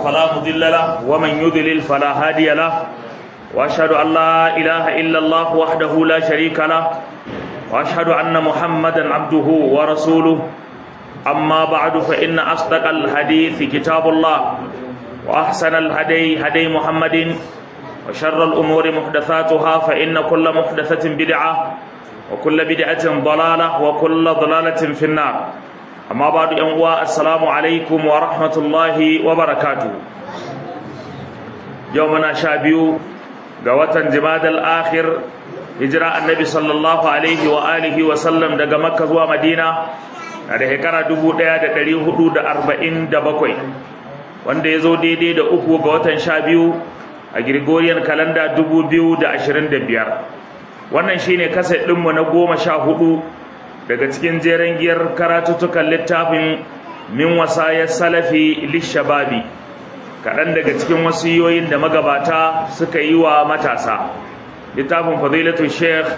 فلا مضل له ومن يضلل فلا هادي له وأشهد أن لا إله إلا الله وحده لا شريك له وأشهد أن محمدا عبده ورسوله أما بعد فإن أصدق الحديث كتاب الله وأحسن الهدي هدي محمد وشر الأمور محدثاتها فإن كل محدثة بدعة وكل بدعة ضلالة وكل ضلالة في النار أما بعد أنواع السلام عليكم ورحمة الله وبركاته يومنا شابيو قوة جماد الآخر هجرة النبي صلى الله عليه وآله وسلم دقى مكة ومدينة da shekara dubu ɗaya da ɗari hudu da arba'in da bakwai wanda ya zo daidai da uku ga watan sha biyu a Gregorian kalanda dubu biyu da ashirin da biyar wannan shine kaset ɗinmu na goma sha hudu daga cikin jeren giyar karatuttukan littafin min wasayar salafi lishababi kaɗan daga cikin wasiyoyin da magabata suka yi wa matasa littafin fadilatu sheikh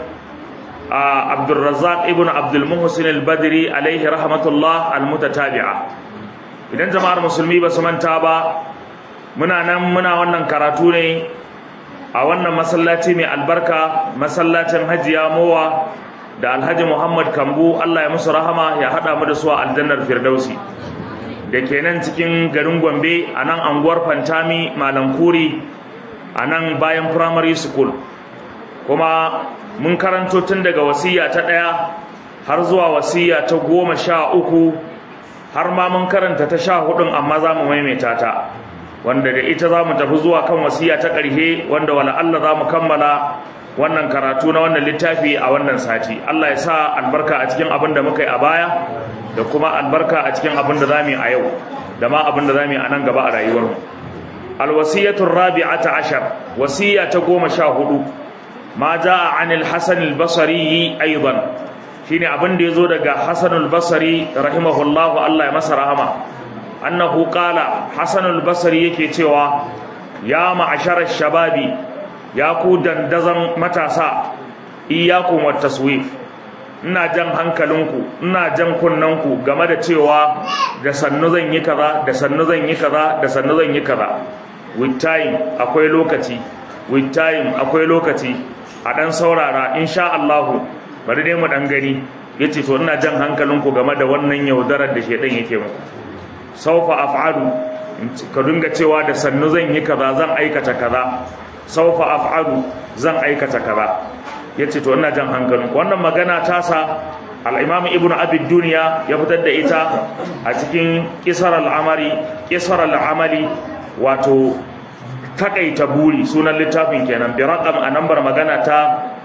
abdulrazak ibn abdulmuhsin al-badri alaihi rahmatullah al-mutatabi'a idan jama'ar musulmi ba su manta ba muna nan muna wannan karatu ne a wannan masallaci mai albarka masallacin hajiya mowa da alhaji muhammad kambu allah ya musu rahama ya haɗa mu da su a aljannar firdausi da ke nan cikin garin gombe a nan anguwar fantami malankuri a nan bayan primary school kuma mun karanto tun daga wasiya ta ɗaya har zuwa wasiya ta goma sha uku har ma mun karanta ta sha hudun amma za mu maimaita ta wanda da ita za mu tafi zuwa kan wasiya ta ƙarshe wanda wala Allah za mu kammala wannan karatu na wannan littafi a wannan sati Allah ya sa albarka a cikin abin da muka yi a baya da kuma albarka a cikin abin da za mu yi a yau da ma abin da za mu yi a nan gaba a rayuwarmu alwasiyatun rabi'ata ashar wasiya ta goma sha hudu ma ja'a anil hasan al-basri aidan shine abin da yazo daga hasan al-basri rahimahullahu Allah ya masa rahama annahu qala hasan al-basri yake cewa ya ma'ashara shababi ya ku dandazan matasa iyyakum wat taswif ina jan hankalinku ina jan kunnanku game da cewa da sannu zan yi kaza da sannu zan yi kaza da sannu zan yi kaza with time akwai lokaci with time akwai lokaci a dan saurara insha Allah bari dai mu dan gani yace to ina jan hankalinku game da wannan yaudarar da shedan yake muku saufa af'alu ka dinga cewa da sannu zan yi kaza zan aikata kaza saufa af'alu zan aikata kaza yace to ina jan hankalinku wannan magana ta sa al-imam ibnu abi dunya ya fitar da ita a cikin qisar al-amali qisar al-amali wato takaita buri sunan littafin kenan bi raqam a nambar magana ta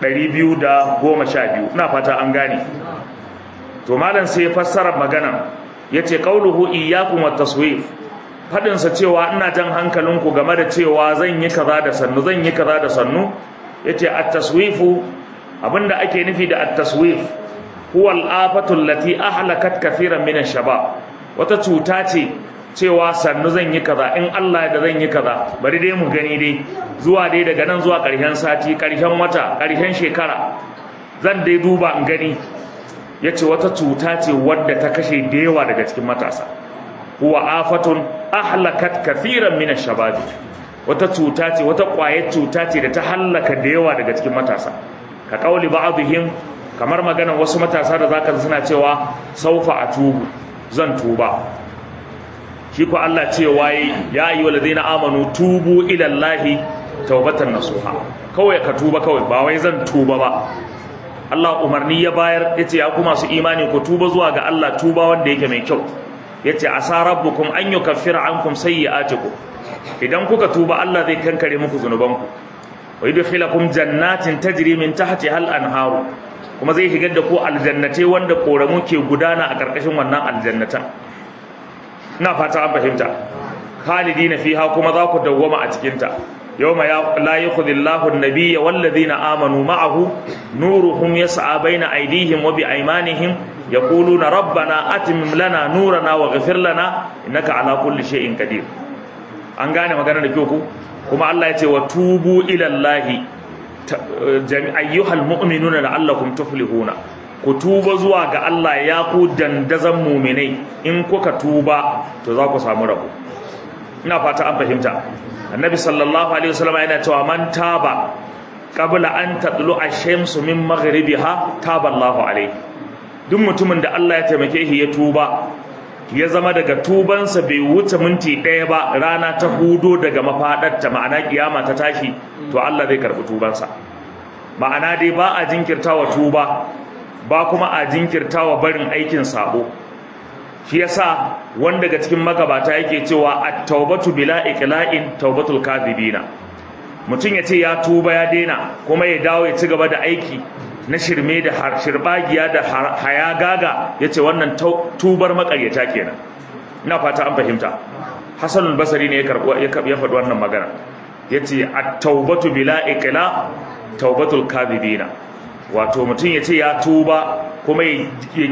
212 ina fata an gane to malam sai fassara magana yace qauluhu iyyakum wat taswif fadin sa cewa ina jan hankalinku game da cewa zan yi kaza da sannu zan yi kaza da sannu yace at-taswifu abinda ake nufi da at-taswif huwa al-afatu allati ahlakat kathiran min ash-shabab wata cuta ce cewa sannu zan yi kaza in Allah da zan yi kaza bari dai mu gani dai zuwa dai daga nan zuwa ƙarshen sati ƙarshen wata ƙarshen shekara zan dai duba in gani yace wata cuta ce wadda ta kashe da yawa daga cikin matasa huwa afatun ahlakat kathiran min ash-shabab wata cuta ce wata ƙwayar cuta ce da ta hallaka da yawa daga cikin matasa ka kauli ba'dihim kamar maganar wasu matasa da zaka suna cewa saufa atubu zan tuba shi ko Allah ce waye ya ayyuha allazina amanu tubu ila Allahi tawbatan nasuha kawai ka tuba kawai ba wai zan tuba ba Allah umarni ya bayar yace ya kuma su imani ku tuba zuwa ga Allah tuba wanda yake mai kyau yace asa rabbukum an yukaffira ankum sayyi'atikum idan kuka tuba Allah zai kankare muku zunubanku wa yudkhilakum jannatin tajri min tahtiha al-anharu kuma zai higar da ku aljannate wanda koramu ke gudana a karkashin wannan aljannatan ina fata an fahimta khalidina fiha kuma za ku dawwama a cikin ta yawma la yakhudillahu an-nabiyya walladhina amanu ma'ahu nuruhum yas'a baina aydihim wa biaymanihim yaquluna rabbana atimim lana nurana waghfir lana innaka ala kulli shay'in qadir an gane magana da kyau ku kuma Allah ya ce wa tubu ila Allahi ayyuhal mu'minuna la'allakum tuflihuna ku tuba zuwa ga Allah ya ku dandazan muminai in kuka tuba to za ku samu rabo ina fata an fahimta annabi sallallahu alaihi wasallam yana cewa man taba qabla an tatlu ash-shamsu min maghribiha taba Allahu alaihi duk mutumin da Allah ya taimake shi ya tuba ya zama daga tubansa bai wuce minti ɗaya ba rana ta hudo daga mafaɗarta ma'ana kiyama ta tashi to Allah zai karɓi tubansa ma'ana dai ba a jinkirtawa tuba ba kuma a jinkirtawa barin aikin sabo shi yasa wanda daga cikin magabata yake cewa at-taubatu bila iqla'in taubatul kadhibina mutum ya ce ya tuba ya daina kuma ya dawo ya ci gaba da aiki na shirme da shirbagiya da hayagaga ya ce wannan tubar makaryata kenan ina fata an fahimta hassan basari ne ya faɗi wannan magana ya ce a taubatu bila ikila taubatul kadhibina wato mutum ya ce ya tuba kuma ya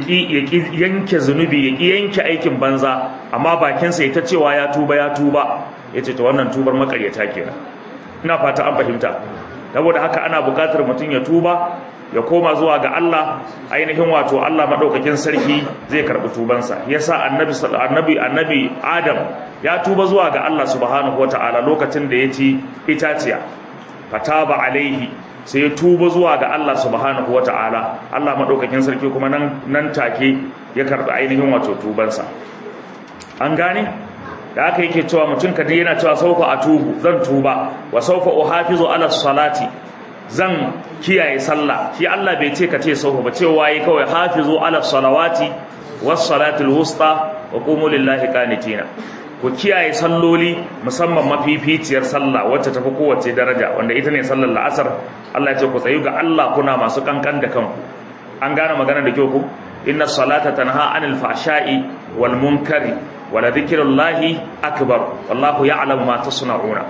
ƙi yanke zunubi ya ƙi yanke aikin banza amma bakinsa ya ta cewa ya tuba ya tuba ya ce ta wannan tubar makaryata kenan ina fata an fahimta saboda haka ana buƙatar mutum ya tuba ya koma zuwa ga Allah ainihin wato Allah madaukakin sarki zai karbi tubansa yasa annabi annabi annabi Adam ya tuba zuwa ga Allah subhanahu wataala lokacin da ya ci itaciya fataba alaihi sai ya tuba zuwa ga Allah subhanahu wataala Allah madaukakin sarki kuma nan nan take ya karbi ainihin wato tubansa an gane da aka yake cewa mutum kadai yana cewa saufa atubu zan tuba wa saufa uhafizu ala salati zan kiyaye sallah shi Allah bai ce ka ce saufa ba cewa yi kawai hafizu ala salawati was salatul wusta wa qumu lillahi qanitina ku kiyaye salloli musamman mafificiyar sallah wacce tafi kowace daraja wanda ita ne sallar la'asar Allah ya ce ku tsayu ga Allah kuna masu kankan da kanku an gane magana da kyau ku inna salata tanha anil fahsha'i wal munkari wala dhikrullahi akbar wallahu ya'lamu ma tasna'una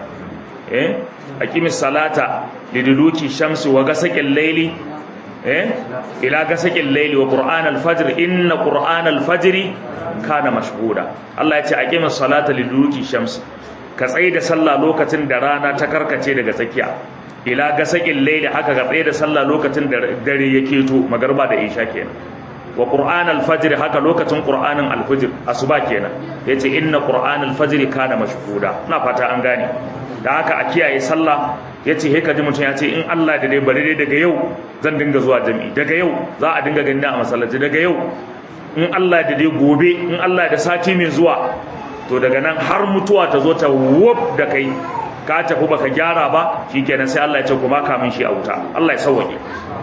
eh aqimis salata liduluki shamsi wa gasaqil layli eh ila gasaqil layli wa qur'an al-fajr inna qur'an al-fajr kana mashhuda Allah ya ce aqimis salata liduluki shamsi ka tsaye da sallah lokacin da rana ta karkace daga tsakiya ila gasaqil layli haka ka tsaye da sallah lokacin da dare yake to magarba da isha kenan wa qur'an al-fajr haka lokacin qur'anin al-fajr asuba kenan yace inna qur'an al-fajr kana mashhuda ina fata an gane da haka a kiyaye sallah yace he kaji mutum yace in Allah da dai bari dai daga yau zan dinga zuwa jami'i daga yau za a dinga ganin a masallaci daga yau in Allah da dai gobe in Allah da sati mai zuwa to daga nan har mutuwa ta zo ta wuf da kai ka tafi baka gyara ba shikenan sai Allah ya ce kuma kamin shi a wuta Allah ya sauke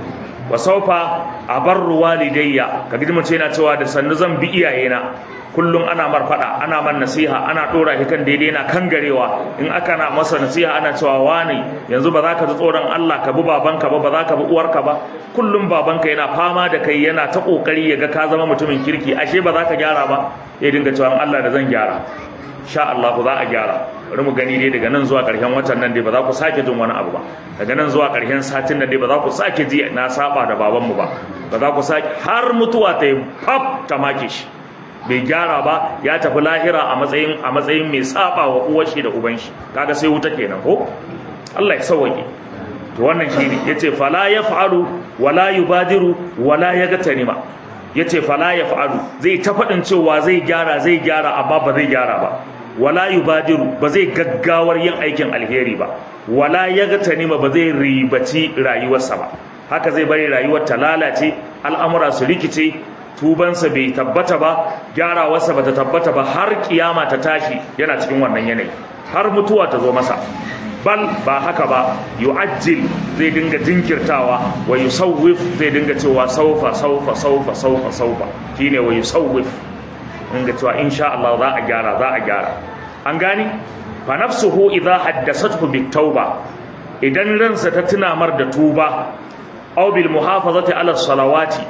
wa saufa abarru walidayya kaga mutum yana cewa da sannu zan bi iyayena kullum ana mar fada ana man nasiha ana dora shi kan daidai na kangarewa in aka na masa nasiha ana cewa wani yanzu ba za ka ji tsoron Allah ka bi babanka ba ba za ka bi uwarka ba kullum babanka yana fama da kai yana ta kokari ya ga ka zama mutumin kirki ashe ba za ka gyara ba ya dinga cewa Allah da zan gyara sha Allah za a gyara bari mu gani dai daga nan zuwa ƙarshen watan nan dai ba za ku sake jin wani abu ba daga nan zuwa ƙarshen satin nan dai ba za ku sake ji na saba da babanmu ba ba za ku sake har mutuwa ta yi fab ta make shi bai gyara ba ya tafi lahira a matsayin a matsayin mai saba wa uwar shi da uban shi kaga sai wuta kenan ko Allah ya sauke to wannan shine yace fala yaf'alu wala yubadiru wala yagtanima yace fala yaf'alu zai ta fadin cewa zai gyara zai gyara amma ba zai gyara ba wala yubadiru ba zai gaggawar yin aikin alheri ba wala yagtanima ba zai ribaci rayuwarsa ba haka zai bari rayuwar ta lalace al'amura su rikice tubansa bai tabbata ba gyarawarsa bata tabbata ba har kiyama ta tashi yana cikin wannan yanayi har mutuwa ta zo masa bal ba haka ba yu'ajjil zai dinga jinkirtawa wa yusawwif zai dinga cewa saufa saufa saufa saufa saufa shine wa yusawwif dinga cewa insha Allah za a gyara za a gyara an gani fa nafsuhu idha haddathatuhu bit tauba idan ransa ta tuna mar da tuba aw bil muhafazati ala salawati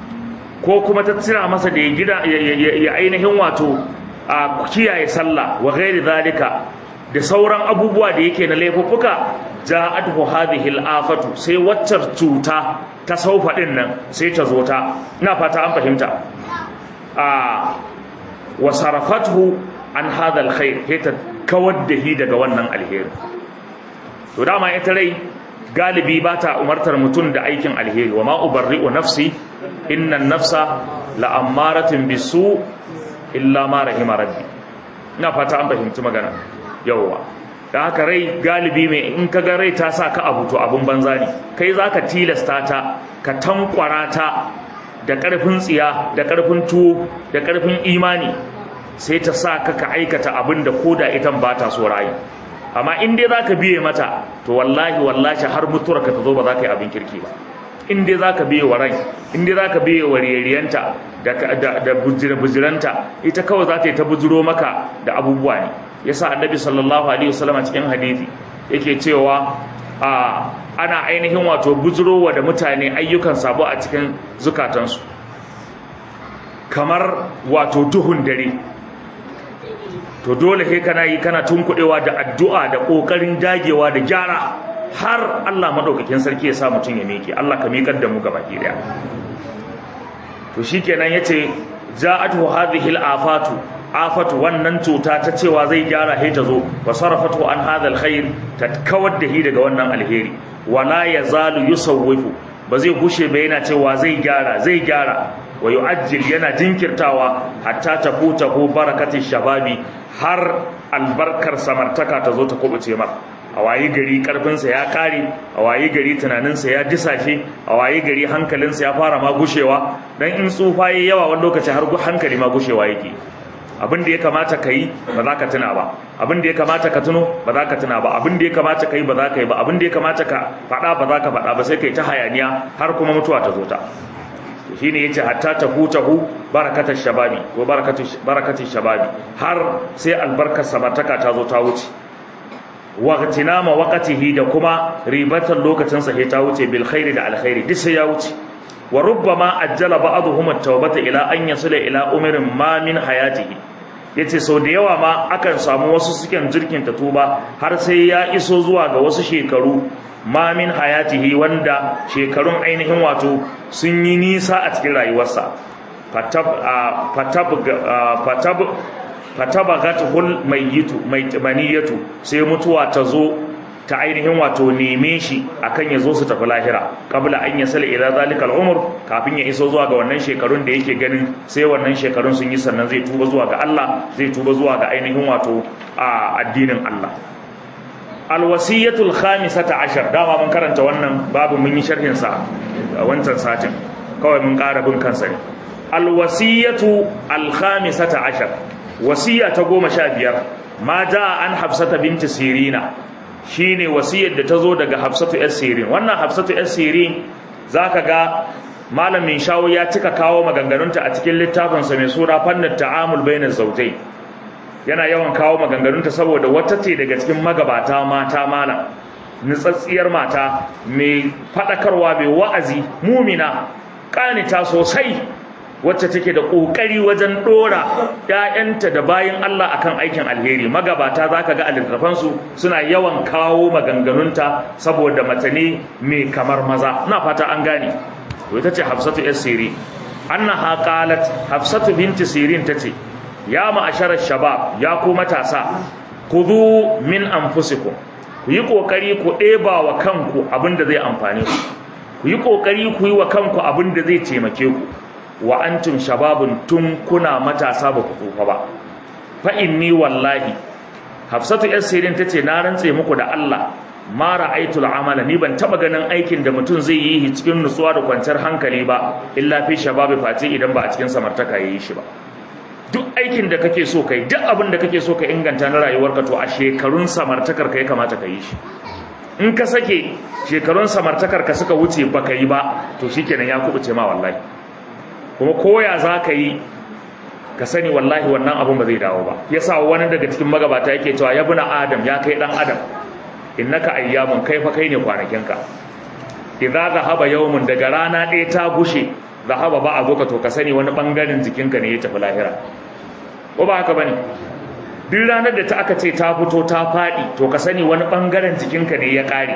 ko kuma ta tuna masa da ya gida ya ainihin wato a kiyaye sallah wa ghairi zalika da sauran abubuwa da yake na laifuffuka ja'atuhu hadhihi al-afatu sai waccar cuta ta saufa din nan sai ta zo ta ina fata an fahimta a wa sarafathu an hadha al-khair ta kawar da hi daga wannan alheri to dama ita rai galibi ba ta umartar mutum da aikin alheri wa ma ubarri'u nafsi inna nafsa la'ammaratin bisu illa ma rahima rabbi ina fata an fahimci magana yawwa da haka rai galibi mai in ka ga rai ta sa ka abu to abun banza ne kai za ka tilasta ta ka tankwara ta da ƙarfin tsiya da ƙarfin tuwo da ƙarfin imani sai ta sa ka ka aikata abin da koda itan ba ta so rayu amma in dai za ka biye mata to wallahi wallahi har mutuwar ka ta zo ba za ka yi abin kirki ba in dai za ka biye wa rai in dai za ka biye wa riyariyanta da bujiranta ita kawai za ta yi ta bujiro maka da abubuwa ne yasa annabi sallallahu alaihi wasallam cikin hadisi yake cewa a ana ainihin wato bujirowa da mutane ayyukan sabo a cikin zukatansu kamar wato duhun dare to dole sai kana yi kana tunkuɗewa da addu'a da ƙoƙarin dagewa da gyara har Allah madaukakin sarki ya sa mutum ya miƙe Allah ka miƙar da mu gaba ki daya to shikenan yace ja'atu hadhihi al-afatu afatu wannan cuta ta cewa zai gyara he ta zo wa sarafatu an hadha al-khair ta kawar da hi daga wannan alheri wala yazalu yusawwifu ba zai gushe ba yana cewa zai gyara zai gyara wa yu'ajjil yana jinkirtawa hatta tafuta ko barakati shababi har albarkar samartaka ta zo ta kubuce maka a wayi gari karfinsa ya kare a wayi gari tunaninsa ya disashe a wayi gari hankalinsa ya fara ma gushewa dan in tsufa yayi yawa wani lokaci har hankali ma gushewa yake abin da ya kamata ka yi ba za ka tuna ba abin da ya kamata ka tuno ba za ka tuna ba abin da ya kamata ka yi ba za ka yi ba abin da ya kamata ka faɗa ba za ka faɗa ba sai ka yi ta hayaniya har kuma mutuwa ta zo ta shi ne ya ce hatta ta hutahu barakatar shababi ko barakatar shababi har sai albarkar samartaka ta zo ta wuce waqtinama waqtihi da kuma ribatar lokacin sa ta wuce bil khairi da alkhairi duk sai ya wuce wa rubbama ajjala ba'dhum at-tawbata ila an yasila ila umrin ma min hayatihi yace sau da yawa ma akan samu wasu suken jirkin ta tuba har sai ya iso zuwa ga wasu shekaru ma min hayatihi wanda shekarun ainihin wato sun yi nisa a cikin rayuwarsa fatab fatab fatab fatabagatul mayyitu maniyatu sai mutuwa ta zo ta ainihin wato neme shi akan ya zo su tafi lahira kabla an ya sala ila zalikal umur kafin ya iso zuwa ga wannan shekarun da yake ganin sai wannan shekarun sun yi sannan zai tuba zuwa ga Allah zai tuba zuwa ga ainihin wato a addinin Allah alwasiyatul khamisata ashar dama mun karanta wannan babu mun yi sharhin sa a wancan satin kawai mun ƙara bin kansa ne alwasiyatu alkhamisata ashar wasiya ta goma sha biyar ma ja an hafsata binti sirina shine wasiyar da ta zo daga hafsatu yar sirin wannan hafsatu yar sirin zaka ga malamin shawo ya cika kawo maganganunta a cikin littafinsa mai sura fannin ta'amul bainaz zawjai yana yawan kawo maganganunta saboda wata ce daga cikin magabata mata malam nutsatsiyar mata mai fadakarwa mai wa'azi mumina kanita sosai wacce take da kokari wajen dora ƴaƴanta da bayin Allah akan aikin alheri magabata zaka ga alittafan su suna yawan kawo maganganunta saboda mace ne mai kamar maza ina fata an gane to ita ce Hafsatu yar Sirin annaha qalat Hafsatu binti Sirin tace ya ma'asharar shabab ya ku matasa khudhu min anfusikum ku yi kokari ku ɗeba wa kanku abinda zai amfane ku ku yi kokari ku yi wa kanku abinda zai taimake ku wa antum shababun tun kuna matasa ba ku tsufa ba fa inni wallahi hafsatu yar sirin tace na rantse muku da Allah ma ra'aytul amala ni ban taba ganin aikin da mutum zai yi cikin nutsuwa da kwanciyar hankali ba illa fi shababi face idan ba a cikin samartaka yayi shi ba duk aikin da kake so kai duk abin da kake so ka inganta na rayuwarka to a shekarun samartakar ka ya kamata ka yi shi in ka sake shekarun samartakar ka suka wuce baka yi ba to shikenan ya kubuce ma wallahi kuma koya za ka yi ka sani wallahi wannan abun ba zai dawo ba yasa wani daga cikin magabata yake cewa ya buna adam ya kai dan adam innaka ayyamun kai fa kai ne kwanakinka idza zahaba yawmun daga rana ɗaya ta gushe zahaba ba abuka to ka sani wani bangaren jikinka ne ya tafi lahira ko ba haka bane duk ranar da ta aka ce ta fito ta faɗi to ka sani wani bangaren jikinka ne ya ƙare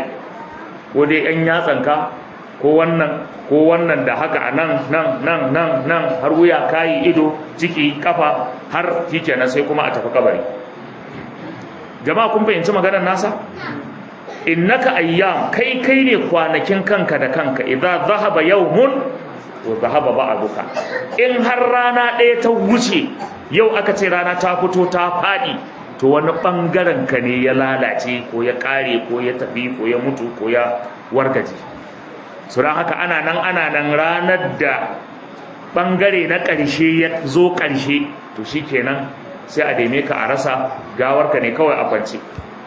ko dai yan yatsanka ko wannan ko wannan da haka a nan nan nan nan nan har wuya kayi ido ciki kafa har shikenan sai kuma a tafi kabari jama'a kun fahimci maganar nasa innaka ayyam kai kai ne kwanakin kanka da kanka idza zahaba yawmun to zahaba ba'duka in har rana ɗaya ta wuce yau aka ce rana ta fito ta faɗi to wani bangaren ka ne ya lalace ko ya kare ko ya tafi ko ya mutu ko ya wargaje su don haka ana nan ana nan ranar da bangare na ƙarshe ya zo ƙarshe to shi kenan sai a daime ka a rasa gawarka ne kawai a kwance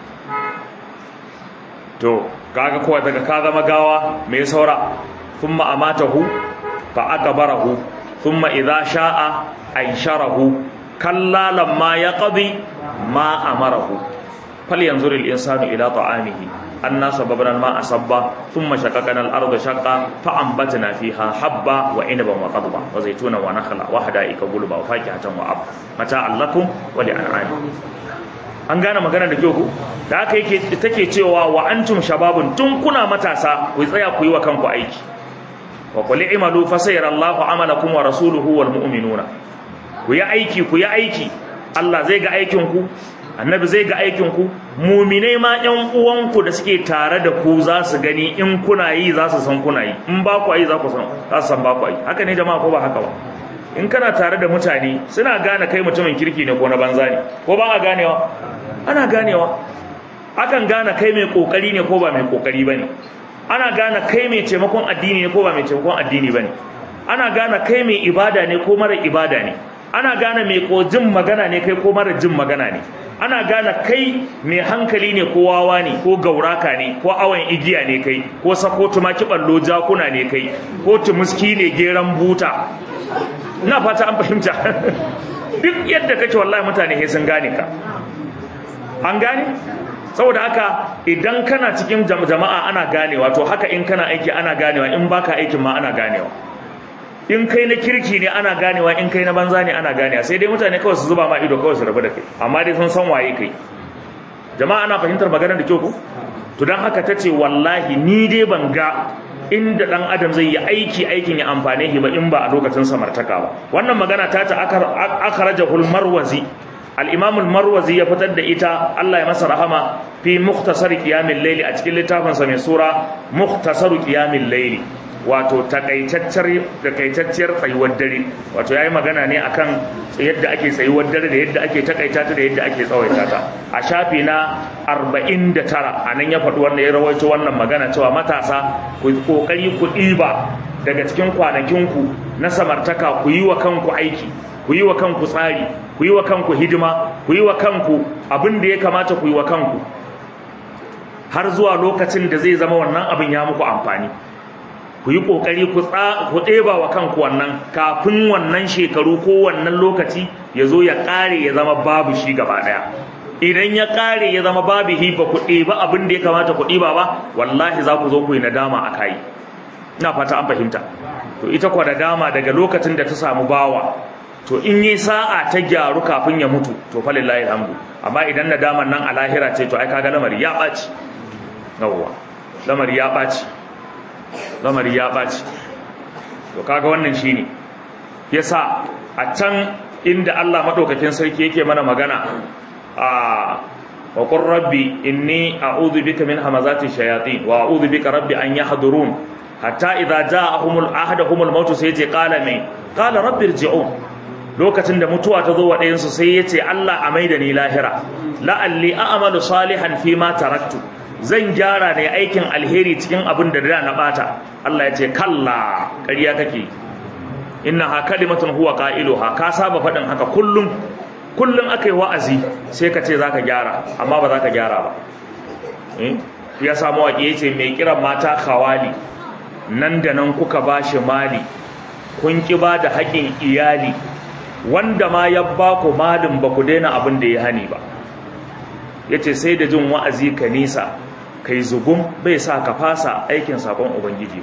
to kaga kowa daga ka zama gawa mai saura thumma amatahu fa aqbarahu thumma idza sha'a ansharahu kalla lamma yaqdi ma amarahu falyanzur al-insanu ila ta'amihi anna sababna al-ma'a sabba thumma shaqaqna al-ardha shaqqa fa anbatna fiha habba wa inaban wa qadba wa zaytuna wa nakhla wa hada'ika gulba wa fakihatan wa ab mata'an lakum wa li'an'amikum an gane magana da kyau ku da haka yake take cewa wa antum shababun tun kuna matasa ku tsaya ku yi wa kanku aiki wa qul i'malu fa sayarallahu amalakum wa rasuluhu wal mu'minuna ku yi aiki ku yi aiki Allah zai ga aikin ku annabi zai ga aikin ku mu'minai ma ƴan uwanku da suke tare da ku za su gani in kuna yi za su san kuna yi in ba ku yi za ku san za su san ba ku yi haka ne jama'a ko ba haka ba in kana tare da mutane suna gane kai mutumin kirki ne ko na banza ne ko ba a ganewa ana ganewa akan gane kai mai kokari ne ko ba mai kokari bane ana gane kai mai taimakon addini ne ko ba mai taimakon addini bane ana gane kai mai ibada ne ko mara ibada ne ana gane mai ko jin magana ne kai ko mara jin magana ne ana gane kai mai hankali ne ko wawa ne ko gauraka ne ko awon igiya ne kai ko sako tumaki ballo jakuna ne kai ko tumuski ne geran buta ina fata an fahimta duk yadda kake wallahi mutane sai sun gane ka an gane saboda haka idan kana cikin jama'a ana ganewa to haka in kana aiki ana ganewa in baka aikin ma ana ganewa in kai na kirki ne ana ganewa in kai na banza ne ana ganewa sai dai mutane kawai su zuba ma ido kawai su rabu da kai amma dai sun san waye kai jama'a ana fahimtar maganar da kyau ko to dan haka tace wallahi ni dai ban ga inda dan adam zai yi aiki aikin ya amfane shi ba in ba a lokacin samartaka ba wannan magana ta ta akhrajahul marwazi al-imam al-marwazi ya fitar da ita Allah ya masa rahama fi mukhtasar qiyamil layli a cikin littafin sa mai sura mukhtasar qiyamil layli wato takaitacciyar takaitacciyar tsayuwar dare wato yayi magana ne akan yadda ake tsayuwar dare da yadda ake takaita ta da yadda ake tsawaita ta a shafi na 49 anan ya faɗi wannan ya rawaito wannan magana cewa matasa ku kokari ku ɗiba daga cikin kwanakinku na samartaka ku yi wa kanku aiki ku yi wa kanku tsari ku yi wa kanku hidima ku yi wa kanku abin da ya kamata ku yi wa kanku har zuwa lokacin da zai zama wannan abin ya muku amfani ku yi ƙoƙari ku ɗeba wa kanku wannan kafin wannan shekaru ko wannan lokaci ya zo ya ƙare ya zama babu shi gaba ɗaya idan ya ƙare ya zama babu hi ba ku ɗeba abin da ya kamata ku ɗiba ba wallahi za ku zo ku yi nadama a kayi ina fata an fahimta to ita kwa nadama daga lokacin da ta samu bawa to in yi sa'a ta gyaru kafin ya mutu to fa lillahi alhamdu amma idan nadaman nan a lahira ce to ai kaga lamari ya ɓaci yawwa lamari ya ɓaci lamari ya ɓaci to kaga wannan shine yasa a can inda Allah madaukakin sarki yake mana magana a wa qur rabbi inni a'udhu bika min hamazati shayatin wa a'udhu bika rabbi an yahdurun hatta idza ja'ahumul ahaduhumul maut sai yace qala mai qala rabbi irji'un lokacin da mutuwa ta zo wa ɗayan su sai yace Allah a maida ni lahira la'alli a'malu salihan fi ma taraktu zan gyara ne aikin alheri cikin abin da da na bata Allah ya ce kalla ƙarya kake inna ha kalimatun huwa qailuha ka saba faɗin haka kullum kullum akai wa'azi sai ka ce zaka gyara amma ba zaka gyara ba eh ya samu waƙi yace mai kiran mata khawali nan da nan kuka bashi mali kun ki ba da haƙin iyali wanda ma ya ba ku malin ba ku daina abin da ya hani ba yace sai da jin wa'azi ka nisa kai zugun bai sa ka fasa aikin sakon ubangiji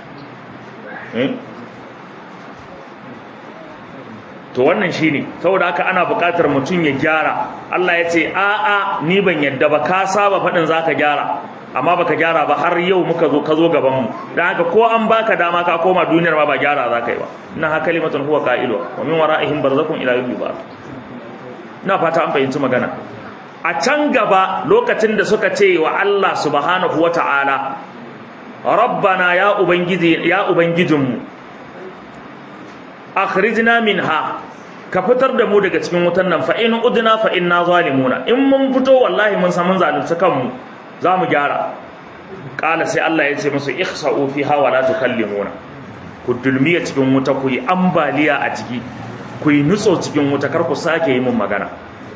to wannan shine saboda haka ana buƙatar mutum ya gyara Allah ya ce a a ni ban yadda ba ka saba faɗin zaka gyara amma baka gyara ba har yau muka zo ka zo gaban mu dan haka ko an baka dama ka koma duniyar ma ba gyara zaka yi ba inna ha kalimatun huwa qailu wa min wara'ihim barzakun ila yawmi ba ina fata an fahimci magana a can gaba lokacin da suka ce wa Allah subhanahu wa ta'ala, Rabbana ya Ubangiji, ya Ubangijinmu, akhrijna minha ka fitar da mu daga cikin wutan nan fa in udna fa inna zalimuna in mun fito wallahi mun san mun zalunci kanmu za mu gyara kala sai Allah ya ce musu ihsa'u fiha wa la tukallimuna ku dulmiya cikin wuta ku yi ambaliya a ciki ku yi nutso cikin wuta kar ku sake yi mun magana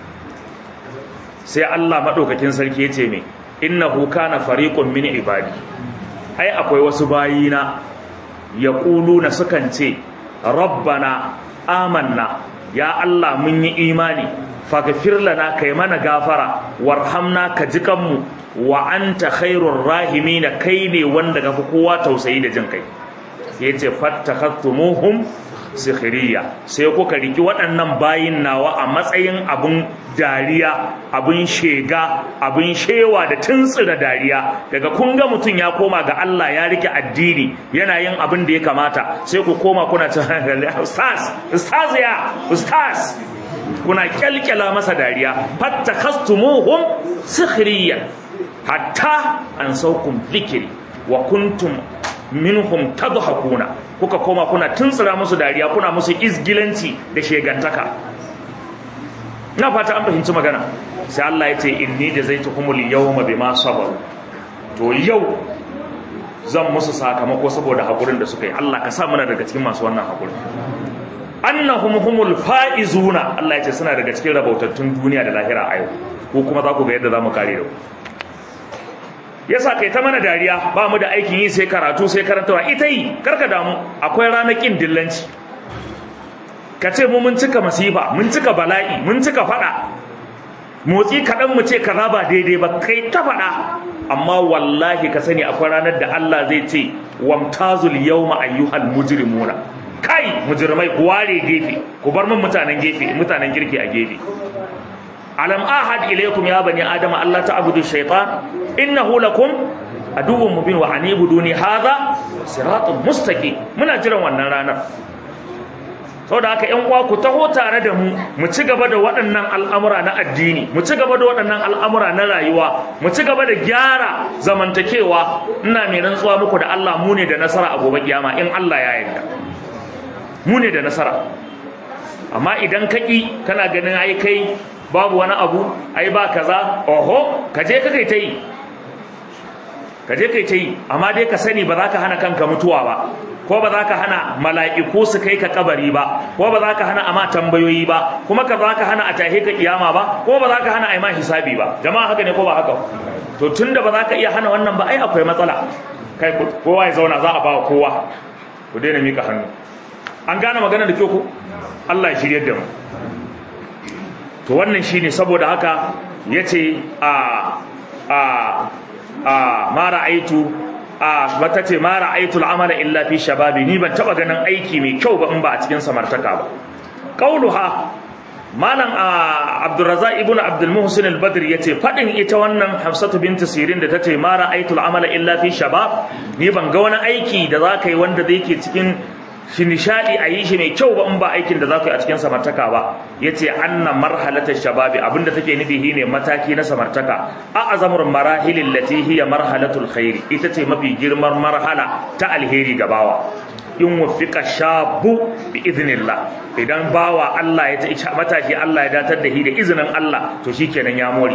sai Allah madaukakin sarki ya ce me innahu kana fariqun min ibadi ai akwai wasu bayina yaquluna sukan ce rabbana amanna ya Allah mun yi imani faghfir lana kai mana gafara warhamna ka ji kanmu wa anta khairur rahimin kai ne wanda kafi kowa tausayi da jin kai yace fattakhattumuhum sikhiriya sai kuka riki waɗannan bayin nawa a matsayin abun dariya abun shega abun shewa da tuntsira dariya daga kun ga mutum ya koma ga Allah ya rike addini yana yin abin da ya kamata sai ku koma kuna cin ustaz ustaz ya ustaz kuna kyalkyala masa dariya fattakastumuhum sikhiriya hatta an saukum zikiri wa kuntum minhum tadhakuna kuka koma kuna tuntsira musu dariya kuna musu izgilanci da shegantaka ina fata an fahimci magana sai Allah ya ce inni jazaituhumul yawma bima sabaru to yau zan musu sakamako saboda hakurin da suka yi Allah ka sa muna daga cikin masu wannan hakurin annahum humul faizuna Allah ya ce suna daga cikin rabautattun duniya da lahira a yau ko kuma za ku ga yadda za mu kare da ku yasa kai ta mana dariya ba mu da aikin yi sai karatu sai karantawa ita yi karka damu akwai ranakin dillanci ka ce mu mun cika masifa mun cika bala'i mun cika fada motsi kaɗan mu ce kaza ba daidai ba kai ta fada amma wallahi ka sani akwai ranar da Allah zai ce wamtazul yawma ayyuhal mujrimuna kai mujrimai ku ware gefe ku bar min mutanen gefe mutanen girki a gefe alam ahad ilaykum ya bani adama Allah ta'budu shaytan innahu lakum aduwwun mubin wa anibuduni hadha siratun mustaqim muna jiran wannan ranar saboda haka ƴan uwa ku taho tare da mu mu ci gaba da waɗannan al'amura na addini mu ci gaba da waɗannan al'amura na rayuwa mu ci gaba da gyara zamantakewa ina mai rantsuwa muku da Allah mu ne da nasara a gobe kiyama in Allah ya yarda mu ne da nasara amma idan kaki kana ganin ai kai babu wani abu ai ba kaza oho ka je ka kai ta yi ka je kai ta yi amma dai ka sani ba za ka hana kanka mutuwa ba ko ba za ka hana mala'iku su kai ka kabari ba ko ba za ka hana ama tambayoyi ba kuma ka za ka hana a tahe ka kiyama ba ko ba za ka hana a ma hisabi ba jama'a haka ne ko ba haka to tunda ba za ka iya hana wannan ba ai akwai matsala kai kowa ya zauna za a ba kowa ku daina mika hannu an gane magana da kyau ko Allah ya shirye da mu to wannan shine saboda haka yace a a a ma ra'aitu a wata ce ma ra'aitu al'amala illa fi shababi ni ban taba ganin aiki mai kyau ba in ba a cikin samartaka ba qauluha malam abdurrazzaq ibn abdul muhsin al-badr yace fadin ita wannan hafsatu binti sirin da tace ma ra'aitu al'amala illa fi shabab ni ban ga wani aiki da zaka yi wanda zai ke cikin shi nishadi a yi shi mai kyau ba in ba aikin da za ku yi a cikin samartaka ba ya ce anna marhalatar shababi abinda take nufi shi ne mataki na samartaka a azamur marahilin lati hiya marhalatul khairi ita ce mafi girman marhala ta alheri ga bawa in wufika shabu bi iznillah idan bawa Allah ya matashi Allah ya datar da shi da izinin Allah to shikenan ya more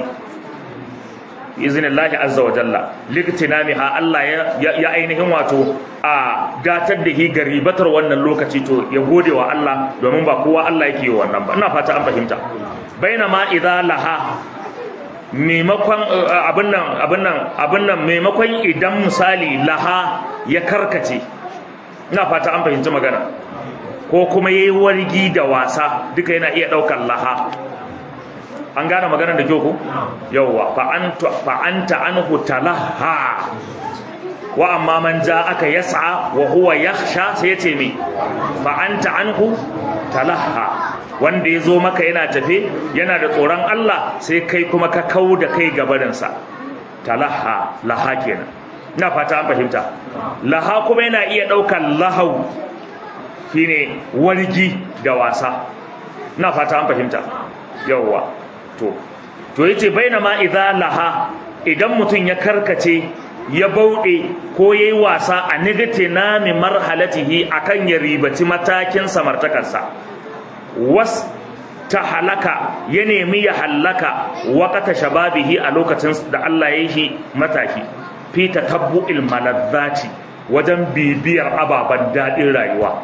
izinin azza wa jalla liktinamiha Allah ya ainihin wato a datar da hi garibatar wannan lokaci to ya gode wa Allah domin ba kowa Allah yake yi wannan ba ina fata an fahimta bainama idza laha maimakon abin nan abin nan abin nan maimakon idan misali laha ya karkace ina fata an fahimci magana ko kuma yayi wargi da wasa duka yana iya daukar laha an gane maganar da kyau ko yawwa fa anta fa anta anhu talaha wa amma man aka yas'a wa huwa yakhsha sai yace me fa anta anhu talaha wanda yazo maka yana tafe yana da tsoron Allah sai kai kuma ka kau da kai gabarin sa talaha laha kenan ina fata an fahimta laha kuma yana iya daukar lahau shine wargi da wasa ina fata an fahimta yawwa to to yace bainama idza laha idan mutun ya karkace ya bauɗe ko yayi wasa a nigate na mi marhalatihi akan ya ribaci matakin samartakarsa was ta halaka ya nemi ya halaka wakata shababihi a lokacin da Allah ya yi mataki fi tatabbu'il malazzati wajen bibiyar ababen daɗin rayuwa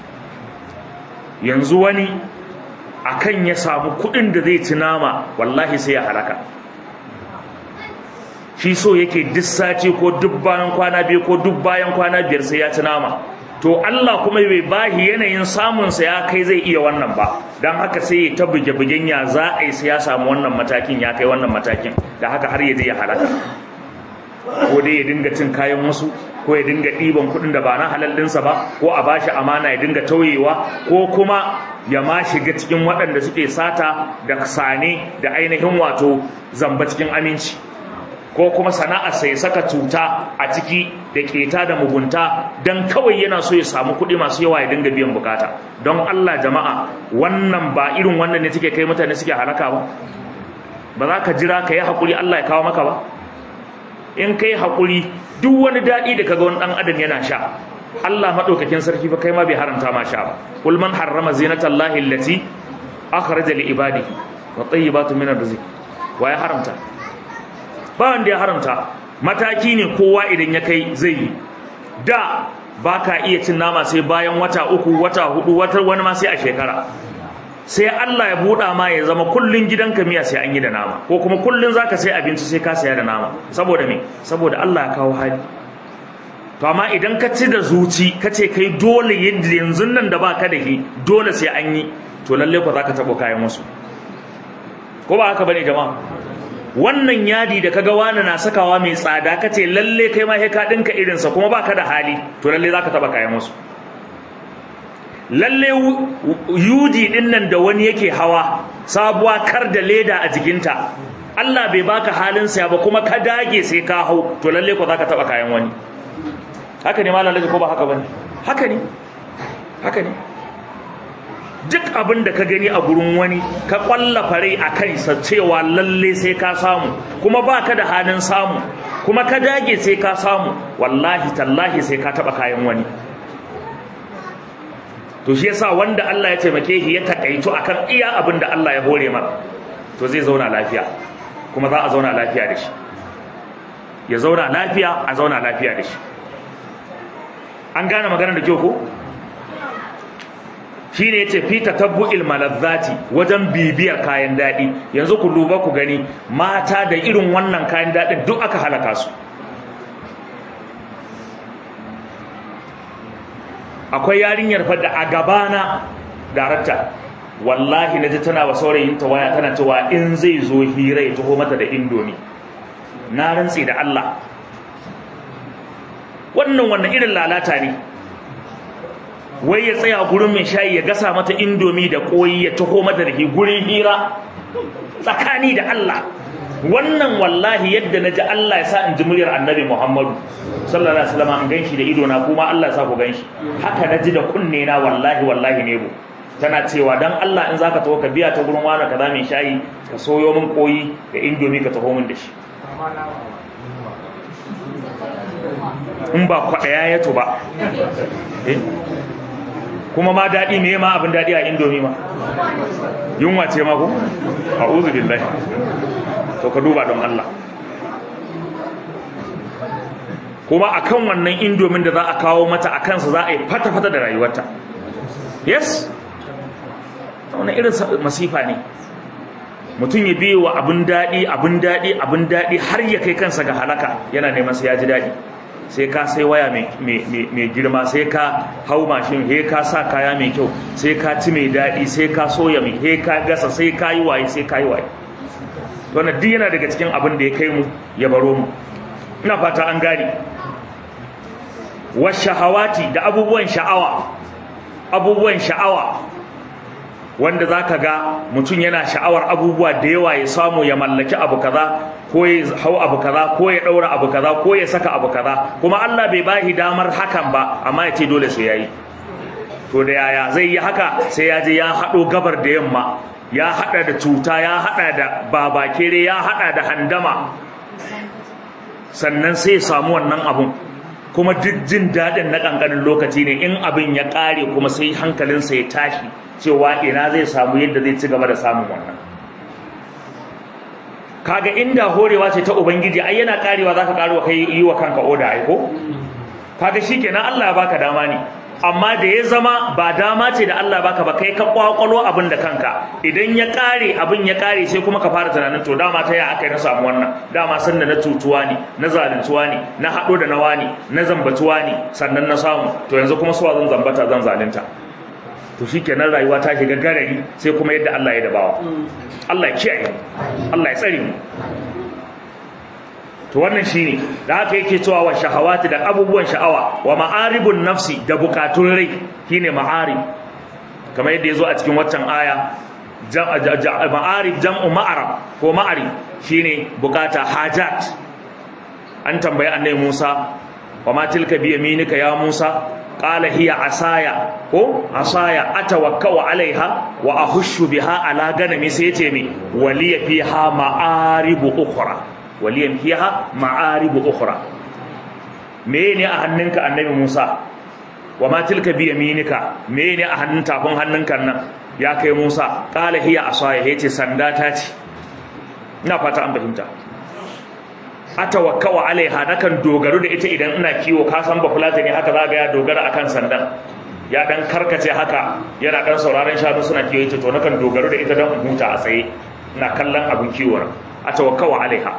yanzu wani akan ya samu kuɗin da zai ci nama wallahi sai ya halaka shi so yake duk sati ko duk bayan kwana biyu ko duk bayan kwana biyar sai ya ci nama to Allah kuma bai bahi yanayin samunsa ya kai zai iya wannan ba don haka sai ya ta buge-bugen ya za a yi sai ya samu wannan matakin ya kai wannan matakin da haka har ya je ya halaka ko dai ya dinga cin kayan wasu ko ya dinga ɗiban kuɗin da ba na halal ɗinsa ba ko a bashi amana ya dinga tauyewa ko kuma ya ma shiga cikin waɗanda suke sata da sane da ainihin wato zamba cikin aminci ko kuma sana'arsa ya saka cuta a ciki da keta da mugunta don kawai yana so ya samu kuɗi masu yawa ya dinga biyan bukata don Allah jama'a wannan ba irin wannan ne take kai mutane suke halaka ba ba za ka jira ka yi haƙuri Allah ya kawo maka ba in kai haƙuri duk wani daɗi da kaga wani ɗan adam yana sha Allah maɗaukakin sarki fa kai ma bai haramta ma sha ba kul man harrama zinatallahi allati akhraja li ibadihi wa tayyibatu min arziki wa ya haramta ba wanda ya haramta mataki ne kowa idan ya kai zai yi da ba ka iya cin nama sai bayan wata uku wata hudu wata wani ma sai a shekara sai Allah ya buɗa ma ya zama kullun gidanka miya sai an yi da nama ko kuma kullun zaka sai abinci sai ka saya da nama saboda me saboda Allah ya kawo hali to amma idan ka ci da zuci ka ce kai dole yadda yanzu nan da baka da shi dole sai an yi to lalle ko zaka tabo kayan wasu ko ba haka bane jama'a wannan yadi da kaga wani na sakawa mai tsada kace lalle kai ma sai ka dinka irin sa kuma baka da hali to lalle zaka taba kayan wasu lalle yudi din nan da wani yake hawa sabuwa kar da leda a jikinta Allah bai baka halin sa ba kuma ka dage sai ka hau to lalle ko zaka taba kayan wani haka ne malam laji ko ba haka bane haka ne haka ne duk abin da ka gani a gurin wani ka kwallafa rai a kansa cewa lalle sai ka samu kuma ba ka da halin samu kuma ka dage sai ka samu wallahi tallahi sai ka taba kayan wani to shi yasa wanda Allah ya taimake shi ya takaitu akan iya abin da Allah ya hore mar to zai zauna lafiya kuma za a zauna lafiya da shi ya zauna lafiya a zauna lafiya da shi an gane maganar da kyau ko shi ne ya ce fi tatabbu'il malazzati wajen bibiyar kayan daɗi yanzu ku duba ku gani mata da irin wannan kayan daɗin duk aka halaka su akwai yarinyar fadda a gabana darakta wallahi na ji tana wa saurayinta waya tana cewa in zai zo hira ya taho mata da indomi na rantsi da Allah wannan wannan irin lalata ne wai ya tsaya gurin mai shayi ya gasa mata indomi da koyi ya taho mata da gurin hira tsakani da Allah wannan wallahi yadda na ji Allah ya sa in ji muryar annabi Muhammadu sallallahu alaihi wasallam an ganshi da ido na kuma Allah ya sa ku ganshi haka na ji da kunne na wallahi wallahi ne bu tana cewa dan Allah in zaka taho ka biya ta gurin wani kaza mai shayi ka soyo min koyi da indomi ka taho min da shi in ba kwaɗaya ya to ba kuma ma daɗi me ma abin daɗi a indomi ma yunwa ce ma ko a uzu billahi to ka duba don Allah kuma akan wannan indomin da za a kawo mata a kansa za a yi fata-fata da rayuwarta yes wani irin masifa ne mutum ya biye wa abin daɗi abin daɗi abin daɗi har ya kai kansa ga halaka yana neman sai ya ji daɗi sai ka sai waya mai girma sai ka hau mashin he ka sa kaya mai kyau sai ka ci mai daɗi sai ka soya mai he ka gasa sai ka yi waye sai ka yi waye wannan duk yana daga cikin abin da ya kai mu ya baro mu ina fata an gane washahawati da abubuwan sha'awa abubuwan sha'awa wanda zaka ga mutum yana sha'awar abubuwa da yawa ya samu ya mallaki abu kaza ko ya hau abu kaza ko ya daura abu kaza ko ya saka abu kaza kuma Allah bai bashi damar hakan ba amma ya ce dole sai yayi to da yaya zai yi haka sai ya je ya hado gabar da yamma ya hada da cuta ya hada da babakere ya hada da handama sannan sai ya samu wannan abun kuma duk jin daɗin na ƙanƙanin lokaci ne in abin ya ƙare kuma sai hankalinsa ya tashi cewa ina zai samu yadda zai ci gaba da samun wannan kaga inda horewa ce ta ubangiji ai yana ƙarewa zaka ƙarewa kai yi wa kanka oda ai ko kaga shikenan Allah ya baka dama ne amma da ya zama ba dama ce da Allah baka ba kai ka kwakwalo abin da kanka idan ya kare abin ya kare sai kuma ka fara tunanin to dama ta ya aka yi na samu wannan dama san da na tutuwa ne na zaluntuwa ne na haɗo da nawa ne na zambatuwa ne sannan na samu to yanzu kuma suwa zan zambata zan zalunta to shikenan rayuwa ta shiga garari sai kuma yadda Allah ya dabawa Allah ya kiyaye Allah ya tsare mu to wannan shine da haka yake cewa wa shahawati da abubuwan sha'awa wa ma'aribun nafsi da bukatun rai shine ma'arib kamar yadda yazo a cikin waccan aya ma'arib jam'u ma'arab ko ma'arib shine bukata hajat an tambayi annabi Musa wa ma tilka bi yaminika ya Musa qala hiya asaya ko asaya atawakkau alaiha wa ahushu biha ala ganami sai yace mi waliya fiha ma'aribu ukhra waliyan fiha ma'aribu ukhra mene a hannunka annabi Musa wa ma tilka bi yaminika mene a hannun tafin hannunka nan ya kai Musa qala hiya asaya yace sanda ta ce ina fata an fahimta atawakkau alaiha nakan dogaro da ita idan ina kiwo ka san ba fulata ne haka zaga ya dogara akan sandan ya dan karkace haka yana dan sauraron shanu suna kiwo ita to nakan dogaro da ita dan huta a tsaye ina kallon abin kiwo atawakkau alaiha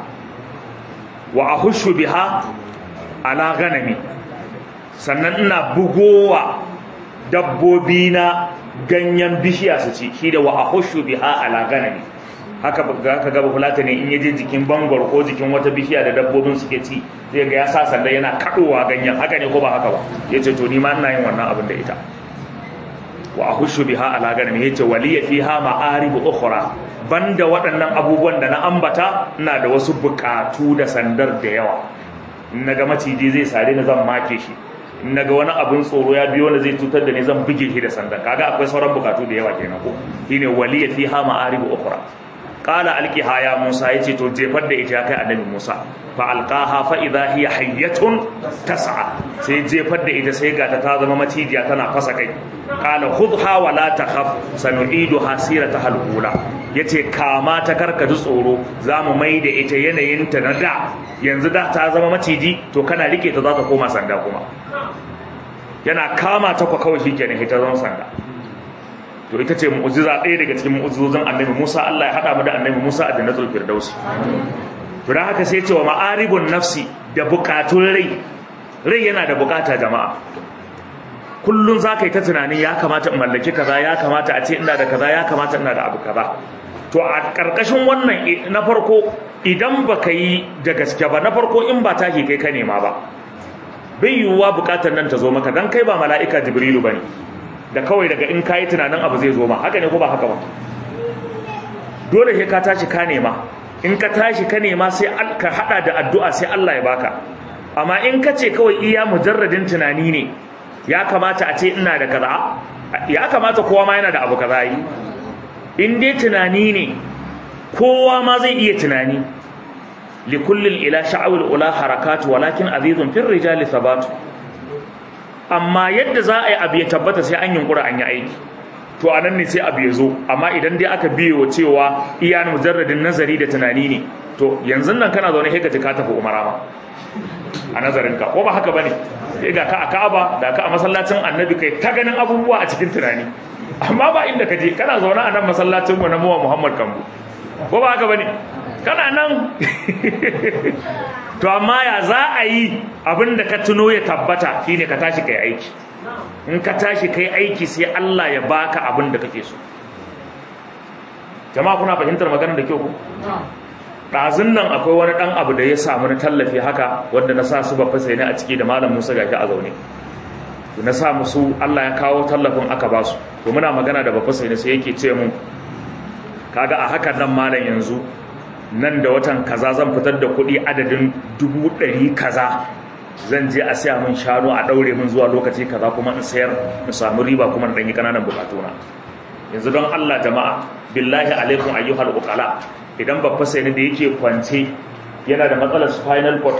wa ahushu biha ala ganami sannan ina bugowa dabbobi na ganyen bishiya su ci shi da wa ahushu biha ala ganami haka ka gaba fulata ne in yaje jikin bangor ko jikin wata bishiya da dabbobin suke ci zai ga ya sa sanda yana kadowa ganyen haka ne ko ba haka ba yace to ni ma ina yin wannan abin da ita wa ahushu biha ala ganami yace waliya fiha ma'arib ukhra banda waɗannan abubuwan da na ambata ina da wasu bukatu da sandar da yawa in naga maciji zai sare ni zan make shi in naga wani abun tsoro ya biyo wanda zai cutar da ni zan buge shi da sandar kaga akwai sauran bukatu da yawa kenan ko shine waliya fiha ma'arib ukhra qala alqiha ya musa yace to jefar da ita kai annabi musa fa alqaha fa idha hiya hayyatun tas'a sai jefar da ita sai ga ta ta zama macijiya tana fasa kai qala khudha wa la takhaf sanu'iduha sirataha al-ula yace kama ta karka ji tsoro zamu mai da ita yanayin ta na da yanzu da ta zama maciji to kana rike ta za ta koma sanda kuma yana kama ta kwa kawai shikenan ita zama sanda to ita ce mu'jiza ɗaya daga cikin mu'jizozin annabi Musa Allah ya hada mu da annabi Musa a jannatul firdaus to dan haka sai ya ce wa ma'aribun nafsi da bukatun rai rai yana da bukata jama'a kullun zaka yi ta tunanin ya kamata in mallaki kaza ya kamata a ce ina da kaza ya kamata ina da abu kaza to a karkashin wannan na farko idan baka yi da gaske ba na farko in ba take kai ka nema ba bai yiwuwa bukatar nan ta zo maka dan kai ba mala'ika jibrilu bane da kawai daga in kayi tunanin abu zai zo ma haka ne ko ba haka ba dole sai ka tashi ka nema in ka tashi ka nema sai ka hada da addu'a sai Allah ya baka amma in ka ce kawai iya mujarradin tunani ne ya kamata a ce ina da kaza ya kamata kowa ma yana da abu kaza yi in dai tunani ne kowa ma zai iya tunani likullin ila sha'awul ula harakatu walakin azizun fir rijali sabatu amma yadda za a yi abu ya tabbata sai an yunkura an yi aiki to a nan ne sai abu ya zo amma idan dai aka biye wa cewa iya mujarradin nazari da tunani ne to yanzu nan kana zaune sai ka ka tafi umara ma a nazarin ka ko ba haka bane sai ga ka a Ka'aba da ka a masallacin Annabi kai ta ganin abubuwa a cikin tunani amma ba inda ka je kana zaune a nan masallacin mu na Muhammad Kambu ko ba haka bane kana nan to amma ya za a yi abinda ka tuno ya tabbata shine ka tashi kai aiki in ka tashi kai aiki sai Allah ya baka abinda kake so jama'a kuna fahimtar maganar da kyau ku ɗazun nan akwai wani ɗan abu da ya samu na tallafi haka wanda na sa su ba fasa ne a ciki da malam Musa gashi a zaune na sa musu Allah ya kawo tallafin aka ba su to muna magana da bafa sai ne sai yake ce mun kaga a hakan nan malam yanzu nan da watan kaza zan fitar da kuɗi adadin dubu ɗari kaza zan je a siya min shanu a ɗaure min zuwa lokaci kaza kuma in sayar in samu riba kuma in ɗanyi ƙananan bukatuna yanzu don Allah jama'a billahi alaikum ayyuhal uqala idan babba sai da yake kwance yana da matsalar spinal cord